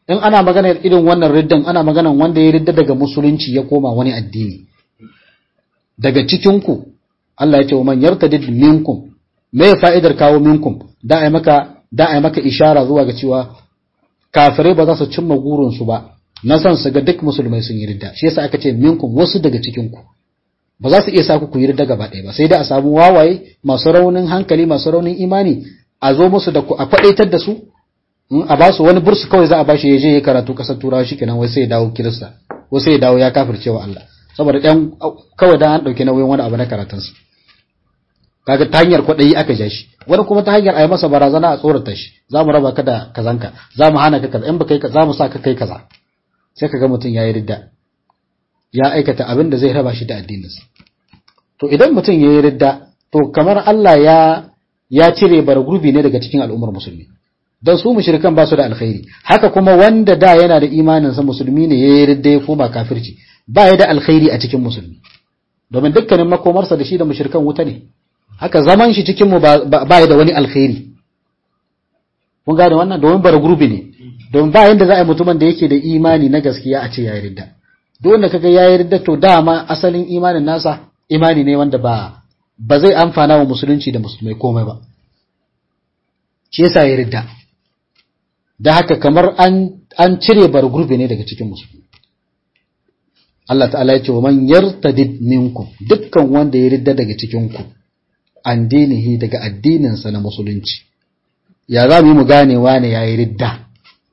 in ana magana irin wannan riddan ana magana wanda ya ridda daga musulunci ya koma wani addini daga cikin ku Allah ya ce wa man yartadid minkum me fa'idar kawo minkum da ai maka da ai maka ishara zuwa ga cewa kafirai ba za su cimma gurin su ba na san su ga duk musulmai sun yi ridda shi yasa aka ce minkum wasu daga cikin ku ba za su iya sa ku yi ridda gaba ɗaya ba sai dai a samu wawaye masu raunin hankali masu raunin imani a zo musu da ku a faɗaitar da su a ba su wani bursu kawai za a ba shi ya je ya karatu kasar turawa shikenan wai sai ya dawo kirista wai sai ya dawo ya kafirce wa Allah saboda ɗan kawai dan an ɗauki nauyin wani abu na karatunsa kaga ta hanyar kwaɗayi aka ja shi wani kuma ta hanyar a yi masa barazana a tsorata shi za mu raba ka da kazanka za mu hana ka kaza in ba kai za mu sa ka kai kaza sai ka ga mutum ya yi ridda ya aikata abin da zai raba shi da addininsa to idan mutum ya yi ridda to kamar Allah ya ya cire bar gurbi ne daga cikin al'ummar musulmi don su mushrikan ba su da alkhairi haka kuma wanda da yana da imaninsa musulmi ne ya yi ridda ya koma kafirci ba ya da alkhairi a cikin musulmi domin dukkanin makomarsa da shi da mushrikan wuta ne haka zaman shi cikin mu ba ya da wani alkhairi mun gane wannan domin bar gurbi ne domin ba yanda za a yi mutumin da yake da imani na gaskiya a ce ya yi ridda duk wanda kaga ya yi ridda to dama asalin imanin nasa imani ne wanda ba ba zai amfana wa musulunci da musulmai komai ba shi yasa ya ridda da haka kamar an an cire bar gurbi ne daga cikin musulmi Allah ta'ala ya ce wa man yartadid minkum dukkan wanda ya ridda daga cikin ku an dinihi daga addininsa na musulunci ya za mu yi mu gane wane ya yi ridda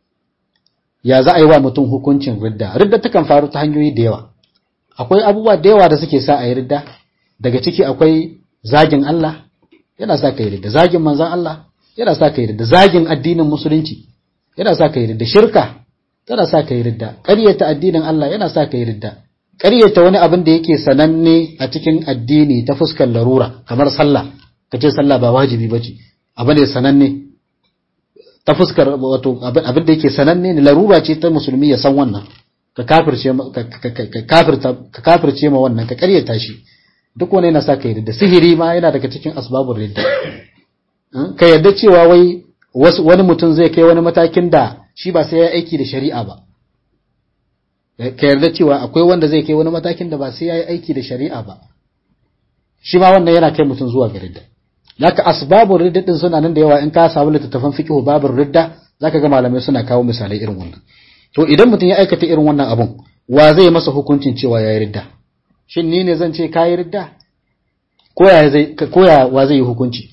ya za a yi wa mutum hukuncin ridda ridda takan faru ta hanyoyi da yawa akwai abubuwa da yawa da suke sa a yi ridda daga ciki akwai zagin Allah yana sa ka yi ridda zagin manzan Allah yana sa ka yi ridda zagin addinin musulunci yana sa ka yi ridda shirka tana sa ka yi ridda ƙaryata addinin Allah yana sa ka yi ridda ƙaryata wani abin da yake sananne a cikin addini ta fuskar larura kamar sallah ka ce sallah ba wajibi ba ce abu ne sananne ta fuskar wato abin da yake sananne ne larura ce ta musulmi ya san wannan ka kafirce ka kafirce ma wannan ka ƙaryata shi duk wani yana sa ka yi ridda sihiri ma yana daga cikin asbabun ridda ka yarda cewa wai wani mutum zai kai wani matakin da shi ba sai ya aiki da shari'a ba ka yarda cewa akwai wanda zai kai wani matakin da ba sai ya yi aiki da shari'a ba shi ma wannan yana kai mutum zuwa ga ridda naka asbabun ridda din suna nan da yawa in ka samu littattafan fiqh babur ridda zaka ga malamai suna kawo misalai irin wannan to idan mutum ya aikata irin wannan abun wa zai masa hukuncin cewa ya yi ridda shin ni ne zan ce ka yi ridda ko ya zai ko ya wa zai yi hukunci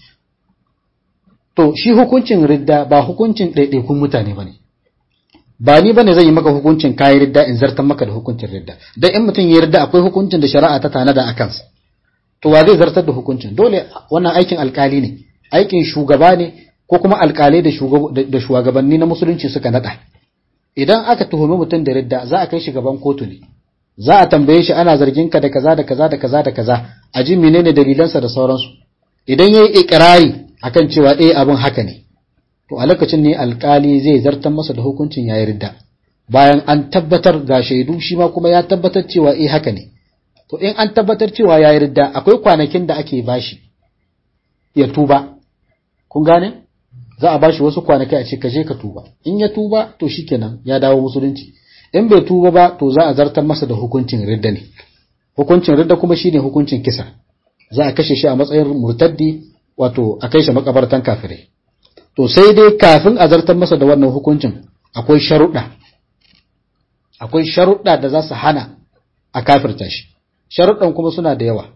to shi hukuncin ridda ba hukuncin ɗaiɗaikun mutane bane ba ni bane zan yi maka hukuncin kayi ridda in zartan maka da hukuncin ridda dan in mutum ya ridda akwai hukuncin da shari'a ta tanada a kansa to wa zai zartar da hukuncin dole wannan aikin alkali ne aikin shugaba ne ko kuma alkalai da da shugabanni na musulunci suka nada idan aka tuhumi mutum da ridda za a kai shi gaban kotu ne za a tambaye shi ana zargin ka da kaza da kaza da kaza da kaza a ji menene dalilansa da sauransu idan yayi ikrari akan cewa eh abin haka ne to a lokacin ne alkali zai zartar masa da hukuncin yayi ridda bayan an tabbatar ga shaidu shi ma kuma ya tabbatar cewa eh haka ne to in an tabbatar cewa yayi ridda akwai kwanakin da ake bashi ya tuba kun gane za a bashi wasu kwanaki a ce ka je ka tuba in ya tuba to shikenan ya dawo musulunci in bai tuba ba to za a zartar masa da hukuncin ridda ne hukuncin ridda kuma shine hukuncin kisa za a kashe shi a matsayin murtaddi wato a kai shi makabartan kafirai to sai dai kafin a zartar masa da wannan hukuncin akwai sharuɗa akwai sharuɗa da za su hana a kafirta shi sharuɗan kuma suna da yawa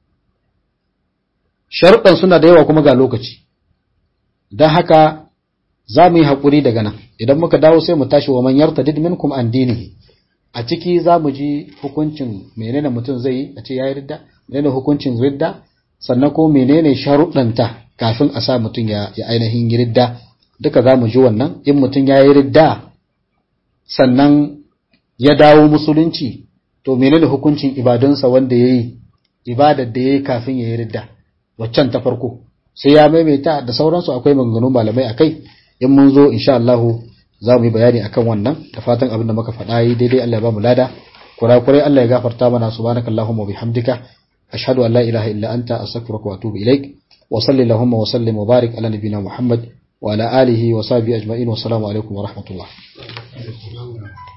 sharuɗan suna da yawa kuma ga lokaci don haka za mu yi haƙuri daga nan idan muka dawo sai mu tashi wa manyar ta minkum an dinihi a ciki za mu ji hukuncin menene mutum zai yi a ce ya yi ridda menene hukuncin ridda sannan ko menene sharuɗanta kafin a sa mutum ya ainihin yi ridda duka za mu ji wannan in mutum ya yi ridda sannan ya dawo musulunci to menene hukuncin ibadunsa wanda ya yi ibadar da ya yi kafin ya yi ridda waccan ta farko sai ya maimaita da sauransu akwai maganganun malamai a kai in mun zo insha Allah za mu yi bayani akan wannan da fatan abin da muka faɗa yi daidai Allah ya ba mu lada kurakurai Allah ya gafarta mana subhanakallahumma wa bihamdika ashhadu an la ilaha illa anta astaghfiruka wa atubu ilaik wa salli allahumma wa sallim wa barik ala nabiyyina muhammad wa ala alihi wa sahbihi ajma'in wa assalamu alaikum wa rahmatullah